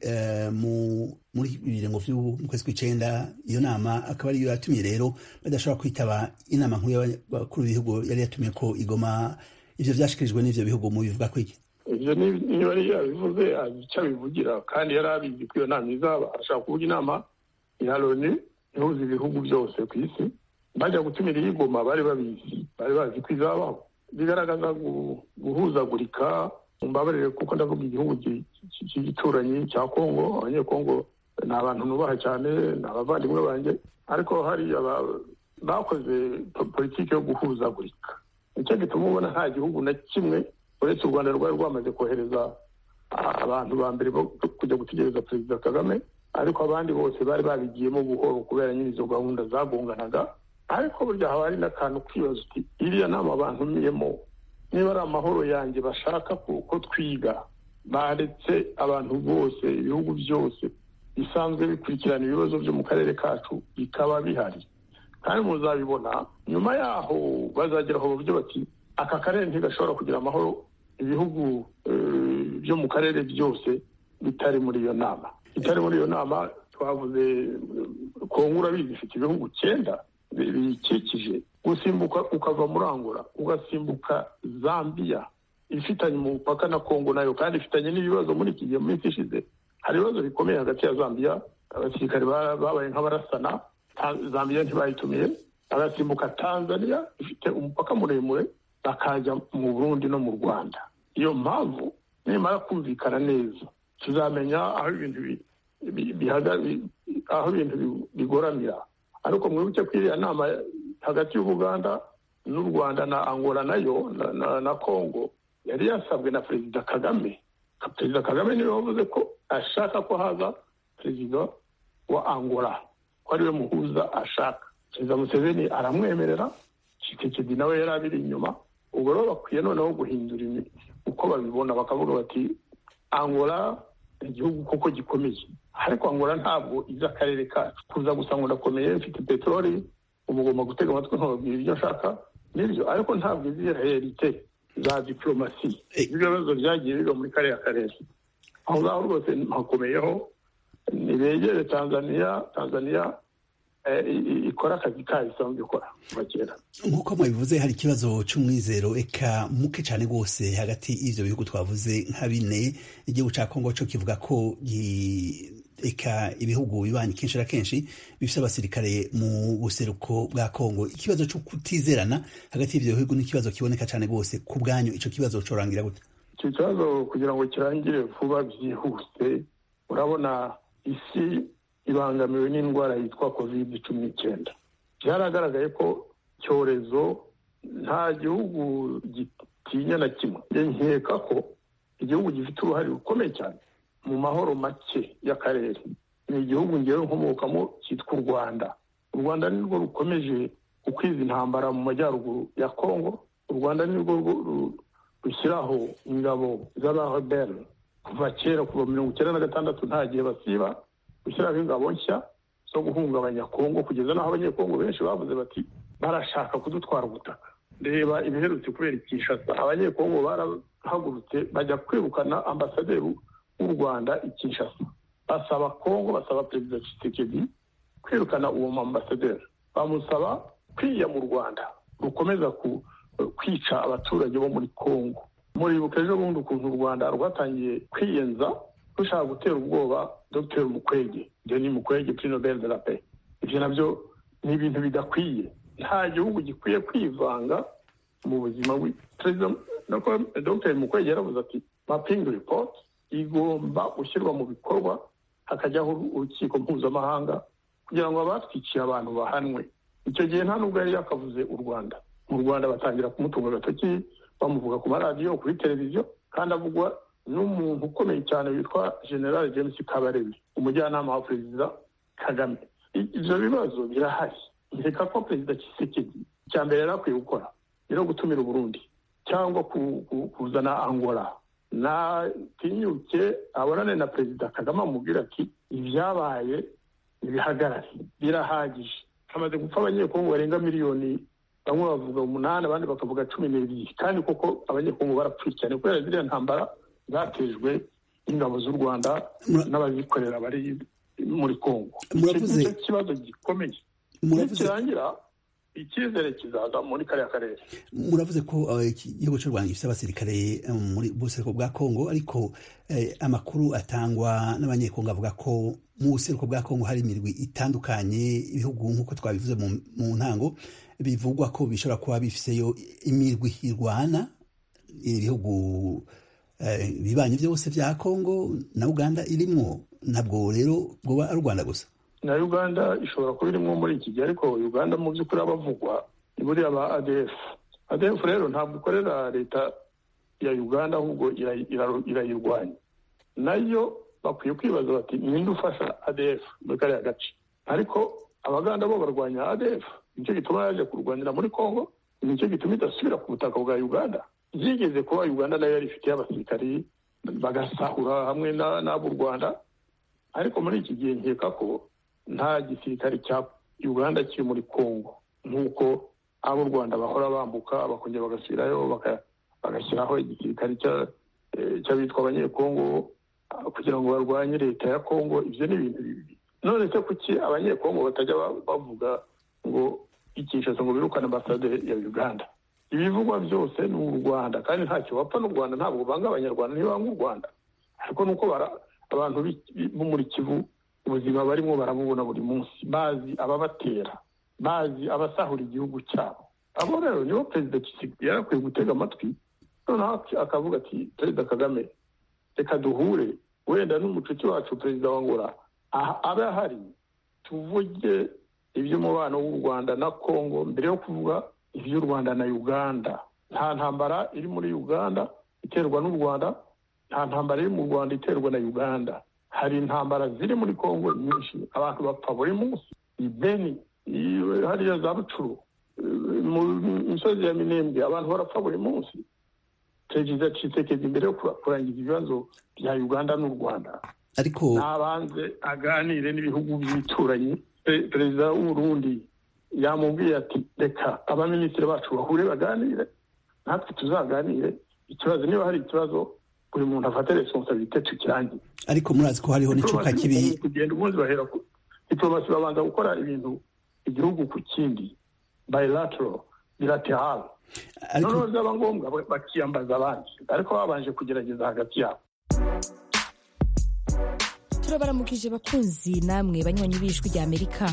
muri bibiri ngo mu kwezi kw'icyenda iyo nama akaba ariyo yatumye rero badashobora kwitaba inama nkuru y'abakuru b'ibihugu yari yatumye ko igoma ibyo byashyikirijwe n'ibyo bihugu mu bivuga ko iki ibyo niba yari yabivuze icyo abivugira kandi yari abizi ko iyo nama izaba ashaka kuvuga inama ya loni ihuza ibihugu byose ku isi bajya gutumira iyi goma bari babizi bari bazi ko izabaho bigaragaza guhuzagurika mbabarire kuko ndavuga igihugu cy'igituranyi cya kongo abanyekongo ni abantu nubaha cyane ni abavandimwe banjye ariko hari bakoze politiki yo guhuzagurika nicyo gituma ubona nta gihugu na kimwe uretse u rwanda rwari rwamaze kohereza abantu ba mbere bo kujya gutegereza perezida kagame ariko abandi bose bari babigiyemo buhoro kubera nyine izo gahunda zagonganaga ariko burya haba hari n'akantu kwibaza uti iriya nama bantumiyemo niba ari amahoro yanjye bashaka ko twiga baretse abantu bose ibihugu byose bisanzwe bikurikirana ibibazo byo mu karere kacu bikaba bihari kandi muzabibona nyuma yaho bazagera aho buryo bati aka karere ntigashobora kugira amahoro ibihugu byo mu karere byose bitari muri iyo nama itari muri iyo nama twavuze kongo urabizi ifite ibihugu icyenda biyikikije gusimbuka ukava muri angora ugasimbuka zambia ifitanye umupaka na kongo nayo kandi ifitanye n'ibibazo muri iki gihe minsi ishize hari ibibazo bikomeye hagati ya zambia abasirikare babaye nk'abarasana zambia ntibayitumiye agasimbuka tanzania ifite umupaka muremure bakajya mu burundi no mu rwanda iyo mpamvu nimara kumvikana neza tuzamenya aho ibintu aho ibintu bigoramira ariko mwibuke ko iriya nama hagati y'ubuganda n'u rwanda na angola nayo na congo yari yasabwe na perezida kagame perezida kagame niwe wavuze ko ashaka ko haza perezida wa angola ko ariwe muhuza ashaka perezida museveni aramwemerera kitekedi nawe yari abiri inyuma ubwo rero bakwiye noneho guhindura uko babibona bakavuga bati angola igihugu koko gikomeye ariko angola ntabwo izi akarere kacu kuza gusa ngo ndakomeye mfite peteroli umugomba gutega amatwi ntubabwira ibyo nshaka nibyo ariko ntabwo izi realite za diporomasi ibibazo byagiye biba muri kariya karere aho ngaho rwose hakomeyeho ntibegere tanzania tanzania ikora akazi kayo isanzwe ikora kuva kera nk'uko mubivuze hari ikibazo cy'umwizero eka muke cyane rwose hagati y'ibyo bihugu twavuze nka bine igihugu cya kongo cyo kivuga ko eka ibihugu bibanye kenshi na kenshi bifite abasirikare mu buseruko bwa kongo ikibazo cyo kutizerana hagati y'ibyo bihugu ni ikibazo kiboneka cyane rwose ku bwanyu icyo kibazo cyorangira gute icyo kibazo kugira ngo kirangire vuba byihuse urabona isi ibangamiwe n'indwara yitwa kovide cumi n'icyenda byaragaragaye ko icyorezo nta gihugu gitinya na kimwe nkeka ko igihugu gifite uruhare rukomeye cyane mu mahoro make y'akarere ni igihugu ngewe nkomokamo cyitwa u rwanda u rwanda nirwo rukomeje gukwiza intambara mu majyaruguru ya kongo u rwanda nirwo rushyiraho ingabo z'abahoberi kuva kera kuva mirongo icyenda na gatandatu nta gihe basiba gushyiraho ingabo nshya zo guhungabanya kongo kugeza n'aho abanyekongo benshi bavuze bati barashaka kudutwara ubutaka reba ibiherutse kubera ikishasa abanyekongo barahagurutse bajya kwirukana ambasaderi w'u rwanda ikishasa basaba kongo basaba perezida kisekedi kwirukana uwo ambasaderi bamusaba kwiya mu rwanda rukomeza kwica abaturage bo muri kongo muribuka ejo bundi ukuntu u rwanda rwatangiye kwiyenza rushaka gutera ubwoba dr mukwege deni mukwege prix nobel de la paix ibyo nabyo ni ibintu bidakwiye nta gihugu gikwiye kwivanga mu buzima bwe perezida dr mukwege yaravuze ati mapping report igomba gushyirwa mu bikorwa hakajyaho urukiko mpuzamahanga kugira ngo abatwikiye abantu bahanwe icyo gihe nta nubwo yari yakavuze u rwanda mu rwanda batangira kumutunga agatoki bamuvuga ku maradiyo kuri televiziyo kandi avugwa n'umuntu ukomeye cyane witwa general james kabarebe umujyanama wa perezida kagame ibyo bibazo birahari reka ko perezida kisekedi icya mbere yari akwiye gukora rero gutumira uburundi cyangwa kuzana angola natinyuke abonane na perezida kagame amubwira ati ibyabaye ibihagarare birahagije hamaze gupfa abanyekongo barenga miliyoni bamwe bavuga umunani abandi bakavuga cumi n'ebyiri kandi koko abanyekongo barapfuye cyane kubera ziriya ntambara zatejwe n'ingabo z'u rwanda n'abazikorera bari muri congo muravuze icyo kibazo gikomeye nikirangira icyizere kizaza muri kariya karere muravuze ko igihugu cy'u rwanda gifite abasirikare muri bose bwa congo ariko amakuru atangwa n'abanyekongo avuga ko mu buseruko bwa congo hari imirwi itandukanye ibihugu nk'uko twabivuze mu ntango bivugwa ko bishobora kuba bifiseyo imirwi irwana ibihugu bibanyi byose bya congo na uganda irimwo ntabwo rero bwoba ari u rwanda gusa na uganda ishobora kuba irimo muri iki gihe ariko uganda mu by'ukuri abavugwa ni buriya ba adefu adefu rero ntabwo ikorera leta ya uganda ahubwo irayirwanya nayo bakwiye kwibaza bati ninde ufasha adefu muri kariya gace ariko abaganda bo barwanya adefu nicyo gituma yaje kurwanyira muri congo nicyo gituma idasubira ku butaka bwa uganda byigeze kuba uganda nayo yari ifitiye abasirikari bagasahura hamwe n'ab'u rwanda ariko muri iki gihe nkeka ko nta gisirikare cya uganda kiri muri congo nk'uko ab'u rwanda bahora bambuka bakongera bagasubirayo bagashyiraho igisirikare cy'abitwa abanyekongo kugira ngo barwanye leta ya congo ibyo ni ibintu bibi none se kuki abanyekongo batajya bavuga ngo icyishatse ngo birukane ambasade ya uganda ibivugwa byose ni u rwanda kandi ntacyo bapfa n'u rwanda ntabwo banga abanyarwanda ntibanga u rwanda ariko ni uko abantu bo muri kivu ubuzima barimo barabubona buri munsi bazi ababatera bazi abasahura igihugu cyabo abo rero nibo perezida kisigwe yarakwiye gutega amatwi noneho akavuga ati perezida kagame reka duhure wenda n'umucuti wacu perezida wa ngora aba ahari tuvuge iby'umubano w'u rwanda na congo mbere yo kuvuga iby'u rwanda na uganda nta ntambara iri muri uganda iterwa n'u rwanda nta ntambara iri mu rwanda iterwa na uganda hari intambara ziri muri congo nyinshi abantu bapfa buri munsi ibeni hariya za bucuru mu misozi ya minembwe abantu barapfa buri munsi perezida cisekedi mbere yo kurangiza ibibazo bya uganda n'u rwanda ariko nabanze aganire n'ibihugu by'ibituranyi perezida w'uburundi yamubwiye ati reka abaminisitiri bacu bahure baganire natwe tuzaganire ikibazo niba hari ikibazo buri muntu afate responsabilite tukirangiye ariko murazi ko hariho n'icuka kibi kugenda umunsi bahera ku diplomasi babanza gukora ibintu igihugu ku kindi bilateral bilateral noneho byaba ngombwa bakiyambaza abandi ariko babanje kugerageza hagati yabo turabaramukije bakunzi namwe banywanyi b'ijwi ry'amerika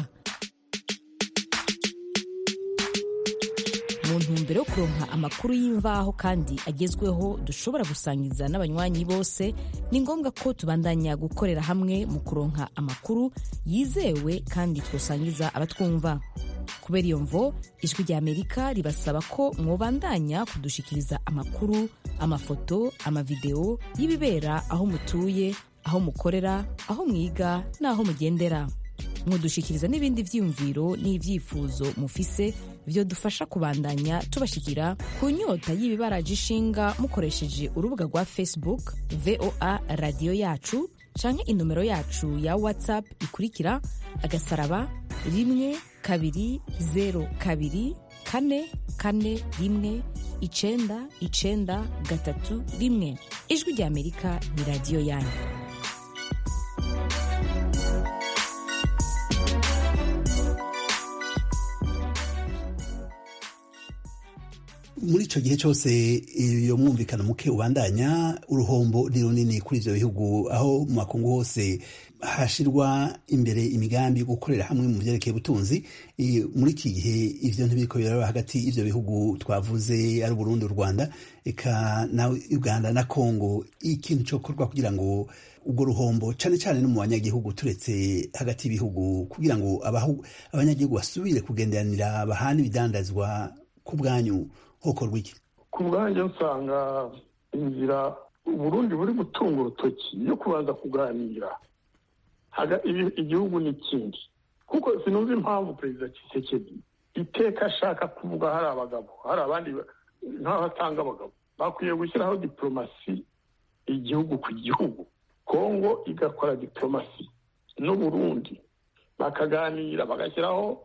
mu ntumbero yo kuronka amakuru y'imvaho kandi agezweho dushobora gusangiza n'abanywanyi bose ni ngombwa ko tubandanya gukorera hamwe mu kuronka amakuru yizewe kandi twasangiza abatwumva kubera iyo mvo ijwi rya amerika ribasaba ko mwobandanya kudushikiriza amakuru amafoto amavidewo y'ibibera aho mutuye aho mukorera aho mwiga n'aho mugendera mudushikiriza n'ibindi byiyumviro n'ibyifuzo mufise byo dufasha kubandanya tubashikira ku nyota y'ibibaraje ishinga mukoresheje urubuga rwa facebook voa radiyo yacu canke inomero yacu ya whatsapp ikurikira agasaraba rimwe kabiri zeru kabiri kane kane rimwe icenda icenda gatatu rimwe ijwi rya amerika ni radiyo yanyu muri icyo gihe cyose iyo mwumvikana muke ubandanya uruhombo ni runini kuri ibyo bihugu aho mu makungu hose hashyirwa imbere imigambi yo gukorera hamwe mu byerekeye ubutunzi muri iki gihe ibyo ntibiko biraba hagati y'ibyo bihugu twavuze ari Burundi u Rwanda eka na Uganda na Congo ikintu cyokorwa kugira ngo ubwo ruhombo cyane cyane no mu banyagihugu turetse hagati y'ibihugu kugira ngo abanyagihugu basubire kugenderanira bahana ibidandazwa ku bwanyu hokorwa iki ku bwanjye nsanga inzira uburundi buri gutunga urutoki yo kubanza kuganira igihugu n'ikindi kuko sinumva impamvu perezida kisekedi iteka ashaka kuvuga hari abagabo hari abandi nk'abatanga abagabo bakwiye gushyiraho diporomasi igihugu ku gihugu kongo igakora diporomasi n'uburundi bakaganira bagashyiraho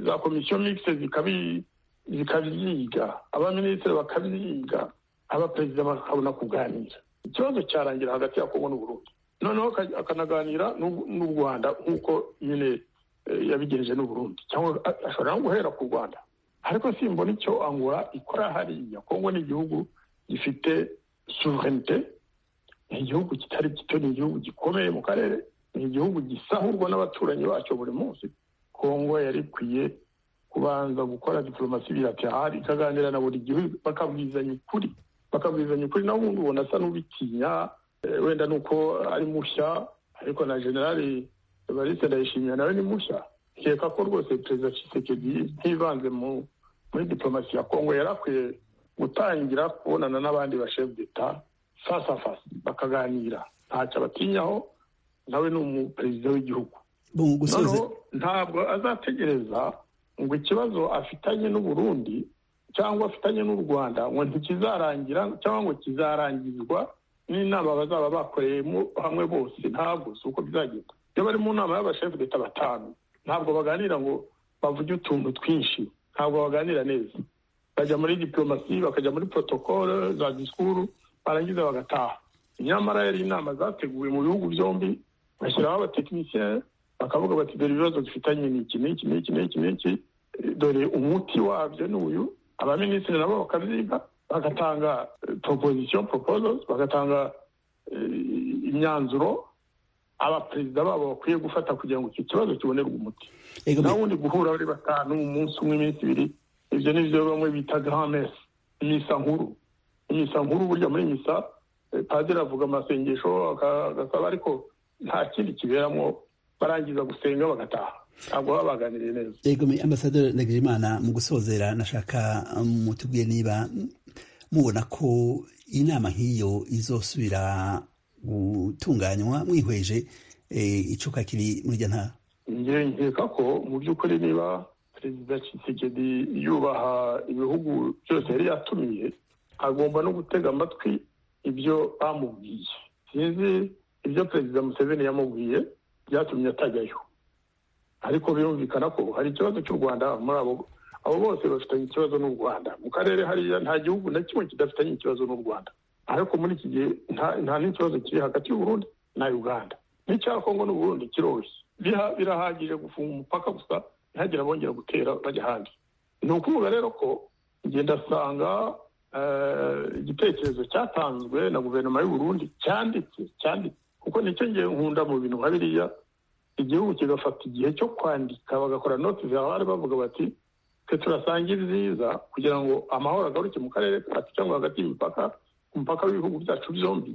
za komisiyo mikise zikabyiga abaminisitiri bakabyiga aba perezida bakabona kuganira ikibazo cyarangira hagati ya kongo n'uburundi noneho akanaganira n'u rwanda nk'uko nyine yabigenje n'uburundi cyangwa ashobora no guhera ku rwanda ariko simbona icyo angora ikora hariya kongo ni igihugu gifite suverenite ni igihugu kitari gito ni igihugu gikomeye mu karere ni igihugu gisahurwa n'abaturanyi bacyo buri munsi kongo yari ikwiye kubanza gukora diporomasi bilaterali ikaganira na buri gihugu bakabwizanya ukuri bakabwizanya ukuri nawe ubundi ubona asa n'ubitinya wenda ni uko ari mushya ariko na generali bariste ndayishimiye nawe ni mushya nkeka ko rwose perezida cisekedi ntibanze muri diporomasi ya kongo yari akwiye gutangira kubonana n'abandi bashefu d'eta fasa fasa bakaganira ntacyo abatinyaho nawe ni umuperezida w'igihugu ntabwo azategereza ngo ikibazo afitanye n'uburundi cyangwa afitanye n'u rwanda ngo ntikizarangira cyangwa ngo kizarangizwa n'inama bazaba bakoreyemo hamwe bose ntabwo si uko bizagenda iyo bari mu nama y'abashefu d'eta batanu ntabwo baganira ngo bavuge utuntu twinshi ntabwo baganira neza bajya muri diporomasi bakajya muri porotokole za disikuru barangiza bagataha nyamara yari inama zateguwe mu bihugu byombi bashyiraho abatekinisiye bakavuga bati dore ibibazo dufitanye ni iki n'iki n'iki n'iki n'iki dore umuti wabyo ni uyu abaminisitiri nabo bakabyiga bagatanga proposition proposals bagatanga imyanzuro abaperezida babo bakwiye gufata kugira ngo icyo kibazo kibonerwe umuti nta wundi guhura bari batanu umunsi umwe iminsi ibiri ibyo ni byo bamwe bita gramesi imisa nkuru imisa nkuru burya muri misa padiri avuga amasengesho agasaba ariko nta kindi kiberamo barangiza gusenga bagataha ntabwo baba baganiriye neza yego ambasaderi ntagirimana mu gusozera nashaka mutubwiye niba mubona ko inama nk'iyo izosubira gutunganywa mwihweje icuka kiri muri rya ntara ngewe nkeka ko mu by'ukuri niba perezida kisekedi yubaha ibihugu byose yari yatumiye agomba no gutega amatwi ibyo bamubwiye sinzi ibyo perezida museveni yamubwiye byatumye atajyayo ariko birumvikana ko hari ikibazo cy'u rwanda muri abo abo bose bafitanye ikibazo n'u rwanda mu karere hariya nta gihugu na kimwe kidafitanye ikibazo n'u rwanda ariko muri iki gihe nta n'ikibazo kiri hagati y'uburundi na uganda n'icya kongo n'uburundi kiroroshye birahagije gufunga umupaka gusa ntihagire bongera gutera bajya ahandi ni ukuvuga rero ko ngenda asanga igitekerezo cyatanzwe na guverinoma y'uburundi cyanditse cyanditse kuko nicyo ngiye nkunda mu bintu nka biriya igihugu kigafata igihe cyo kwandika bagakora noti zihahari bavuga bati twe turasanga ibyiza kugira ngo amahoro agaruke mu karere kacu cyangwa hagati y'imipaka ku mupaka w'ibihugu byacu byombi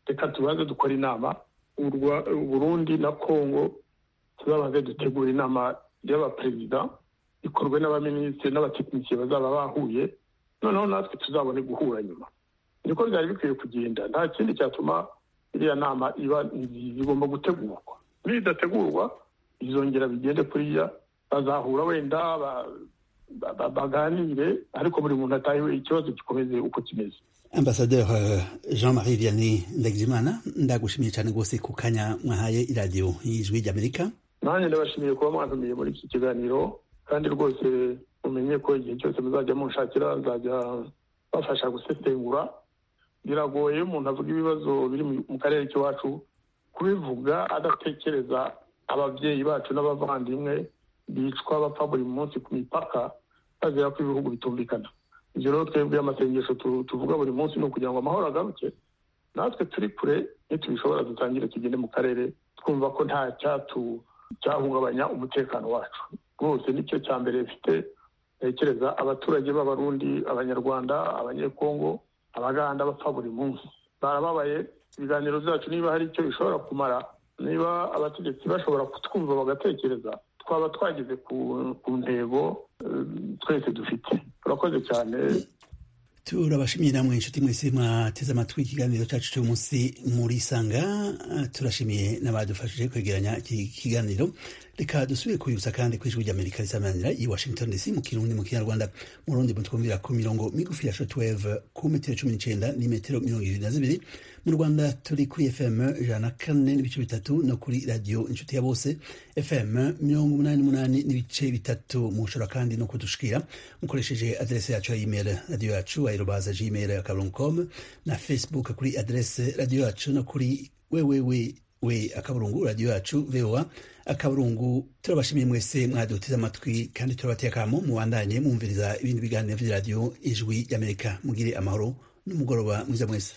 reka tubanze dukora inama burundi na kongo tuzabanze dutegura inama y'abaperezida ikorwe n'abaminisitiri n'abatekinisiye bazaba bahuye noneho natwe tuzabone guhura nyuma niko byari bikwiye kugenda nta kindi cyatuma iriya nama iba igomba gutegurwa nidategurwa izongera bigende kuriya bazahura wenda baganire ariko buri muntu atahiwe ikibazo gikomeze uko kimeze ambasaderi jean marie vianney ndagijimana ndagushimiye cyane rwose ku kanya mwahaye iradiyo y'ijwi ry'amerika nanjye ndabashimiye kuba mwatumiye muri iki kiganiro kandi rwose mumenye ko igihe cyose muzajya munshakira nzajya bafasha gusesengura biragoye iyo umuntu avuga ibibazo biri mu karere k'iwacu kubivuga adatekereza ababyeyi bacu n'abavandimwe bicwa bapfa buri munsi ku mipaka bazira ko ibihugu bitumvikana ibyo rero twebwe amasengesho tuvuga buri munsi ni ukugira ngo amahoro agaruke natwe turi kure nitubishobora dutangire tugende mu karere twumva ko nta cyahungabanya umutekano wacu rwose nicyo cya mbere bifite ntekereza abaturage b'abarundi abanyarwanda abanyekongo abaganda bapfa buri munsi barababaye ibiganiro byacu niba hari icyo bishobora kumara niba abategetsi bashobora kutwumva bagatekereza twaba twageze ku ntego twese dufite turakoze cyane turabashimiye namwe inshuti mwese mwateze amatwi ikiganiro cyacu cy'umunsi muri sanga turashimiye n'abadufashije kwegeranya iki kiganiro reka dusubire kwibutsa kandi ko ijwi ry'amerika risamanira i washington dc mu kirundi mu kinyarwanda mu rundi mutwumvira ku mirongo migufi ya shotweve ku metero cumi n'icenda ni metero mirongo ibiri na zibiri mu rwanda turi kuri fm ijana na kane n'ibice bitatu no kuri radiyo inshuti ya bose fm mirongo umunani n'umunani n'ibice bitatu mushobora kandi no kudushikira mukoresheje aderese yacu ya imeri radiyo yacu ayirobaza gmail akarongo com na facebook kuri aderese radiyo yacu no kuri wewewe we akaburungu radiyo yacu voa akaburungu turabashimiye mwese mwaduteze amatwi kandi turabateye akamo mubandanye mwumviriza ibindi biganiro vy'iradiyo ijwi ry'amerika mugire amahoro n'umugoroba mwiza mwese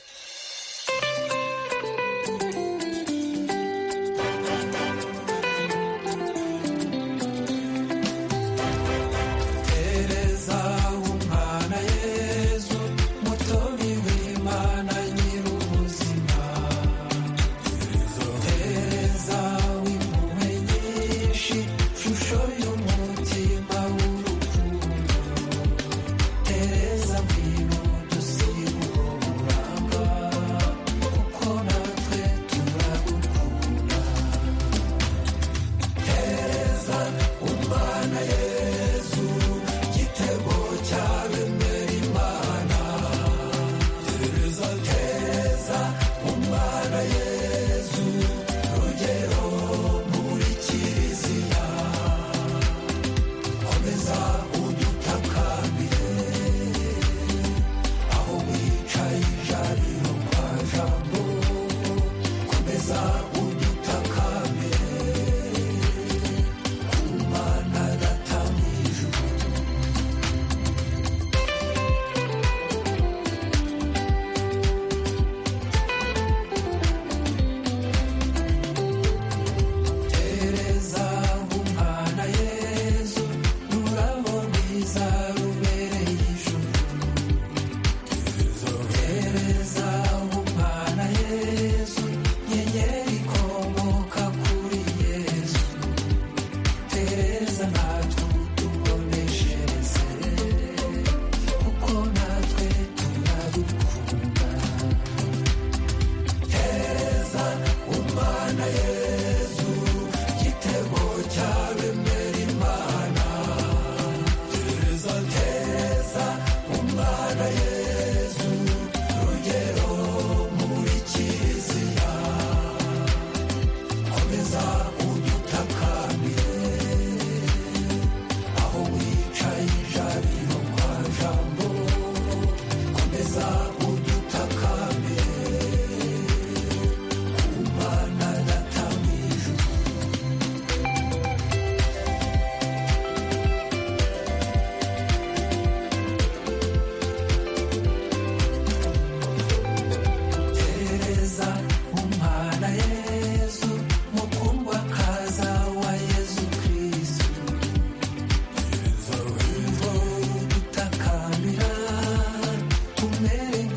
Tumere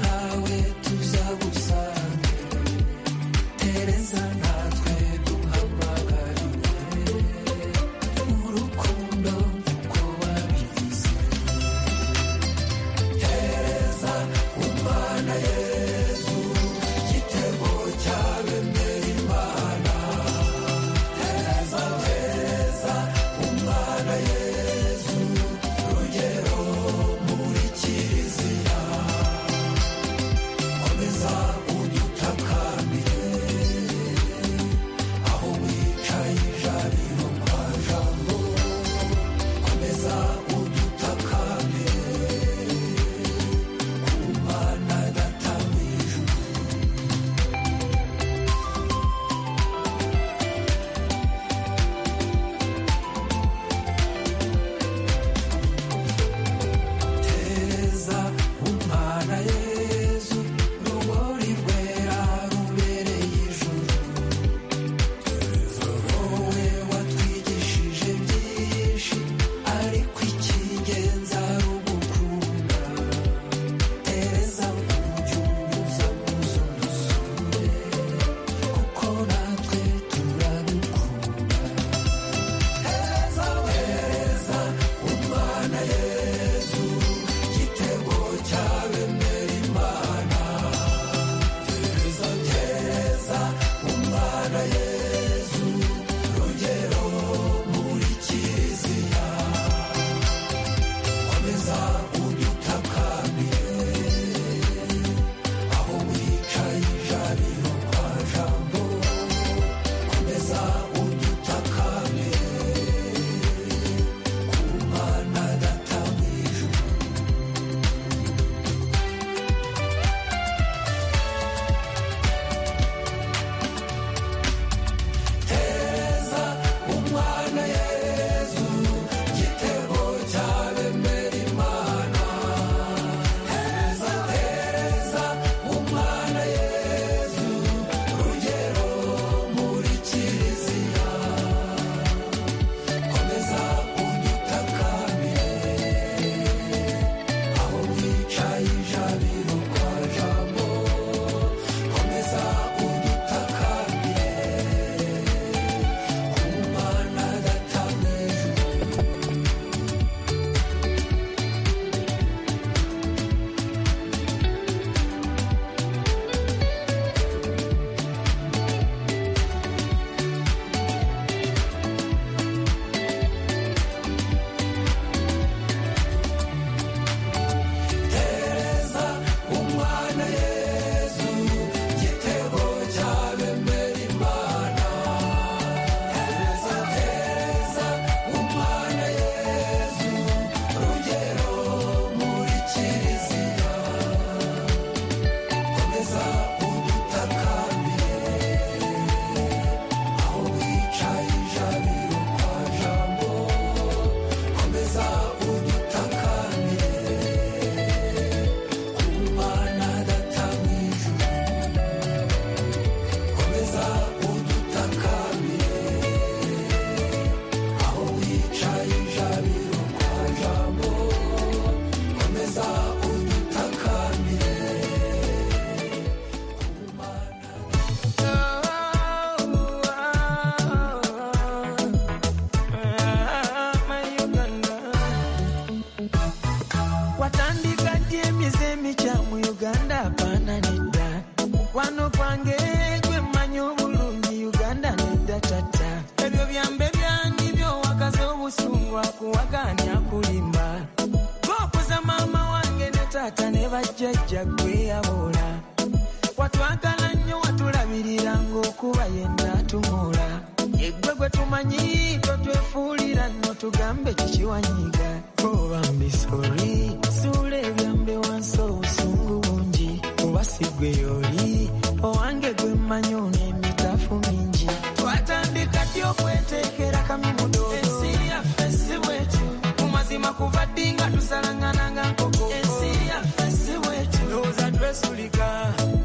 tugambe chichiwanyiga kobambisori sulebyambe wanso usungu bungi ubasigwe yoli owange gwemanyo n'emitafu mingi twatandika ddy okweteekera kami mudodo ensi yaffe si bwetu mu mazima kuva ddi nga tusalangananga nkoko ensi yaffe si bwetu ndowooza twesulika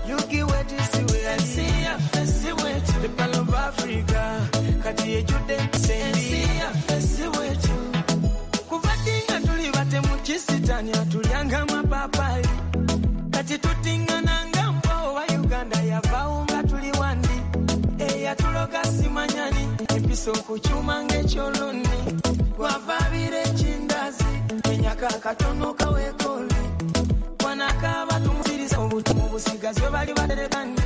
yugiwetisiwe ensi yaffe si bwetu epalo africa kati ejjudde empisembi yaffe si bwetu kuva ddi nga tuli batemukisitania tulyanga mapapaali kati tutingananga mbawo wa uganda yavaawo nga tuli wandi eyatuloga simanyani empisa okukyuma ng'ekyoloni wavaabira ekindazi enyaka akatono kaweekoli wanakaaba tumuziriza obutumu busigazwe bali baterekani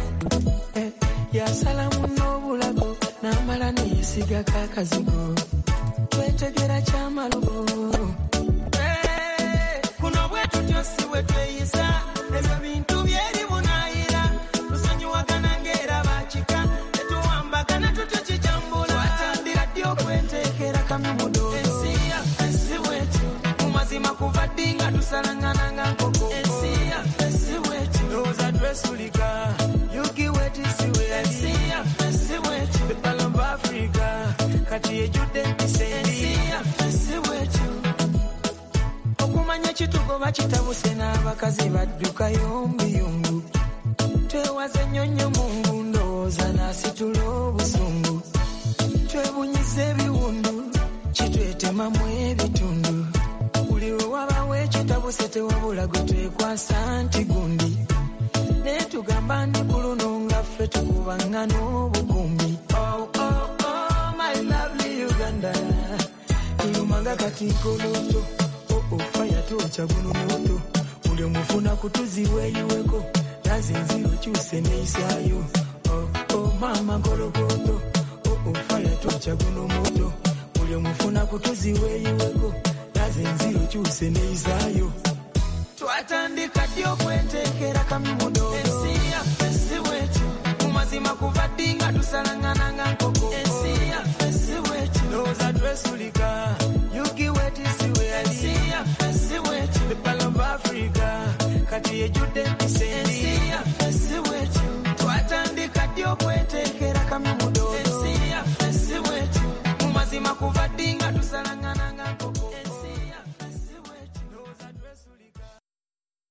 yasala muno obulago n'amala neyesigako akazigo twetegera kyamalugo kuno bwe tutyo si bwe tweyisa ebyo bintu byeri bunayira tusonyiwagana ng'era bakika tetuwambagana tutyo kijambula watandira ddi okweteekera kami mudodo ensi yaffe si bwetu mu mazima kuva ddi nga tusalangananga nkoko ensi yaffe si bwetu ndowooza twesulika yugi wetisiwe ensi yaffe si bwetu ebalamba africa kati ejjudde empisa ensi yaffe si bwetu okumanya ekitugo bakitabuse n'abakazi badduka yombuyungu twewaze nnyo nnyo mungu ndowooza n'asitula obusungu twebunyiza ebiwundu kitwetemamu ebitundu buli we wabawo ekitabuse tewabula gwe twekwasa nti gundi naye tugamba ndi ku luno nga ffe tukubangana obukumbi Oh, oh, oh, my lovely Uganda. tulumanga kati koloto ofa yatooca guno moto buli omufuna kutuziweeyiweko naze nzi okyuse neeyisaayo Oh, oh, maama nkolokoto ofa yatooca guno moto buli omufuna kutuziweeyiweko naze nzi okyuse neeyisaayo twatandika ddi okweteekera kami mudodo ensi yaffe si bwetu mu mazima kuva ddi nga tusalangananga nkoko ensi yaffe si bwetu ndowooza twesulika yugi wetisiwe ensi yaffe si bwetu epalova africa kati ejjudde empisa ensi yaffe si bwetu twatandika ddi okweteekera kami mudodo ensi yaffe si bwetu mu mazima kuva ddi nga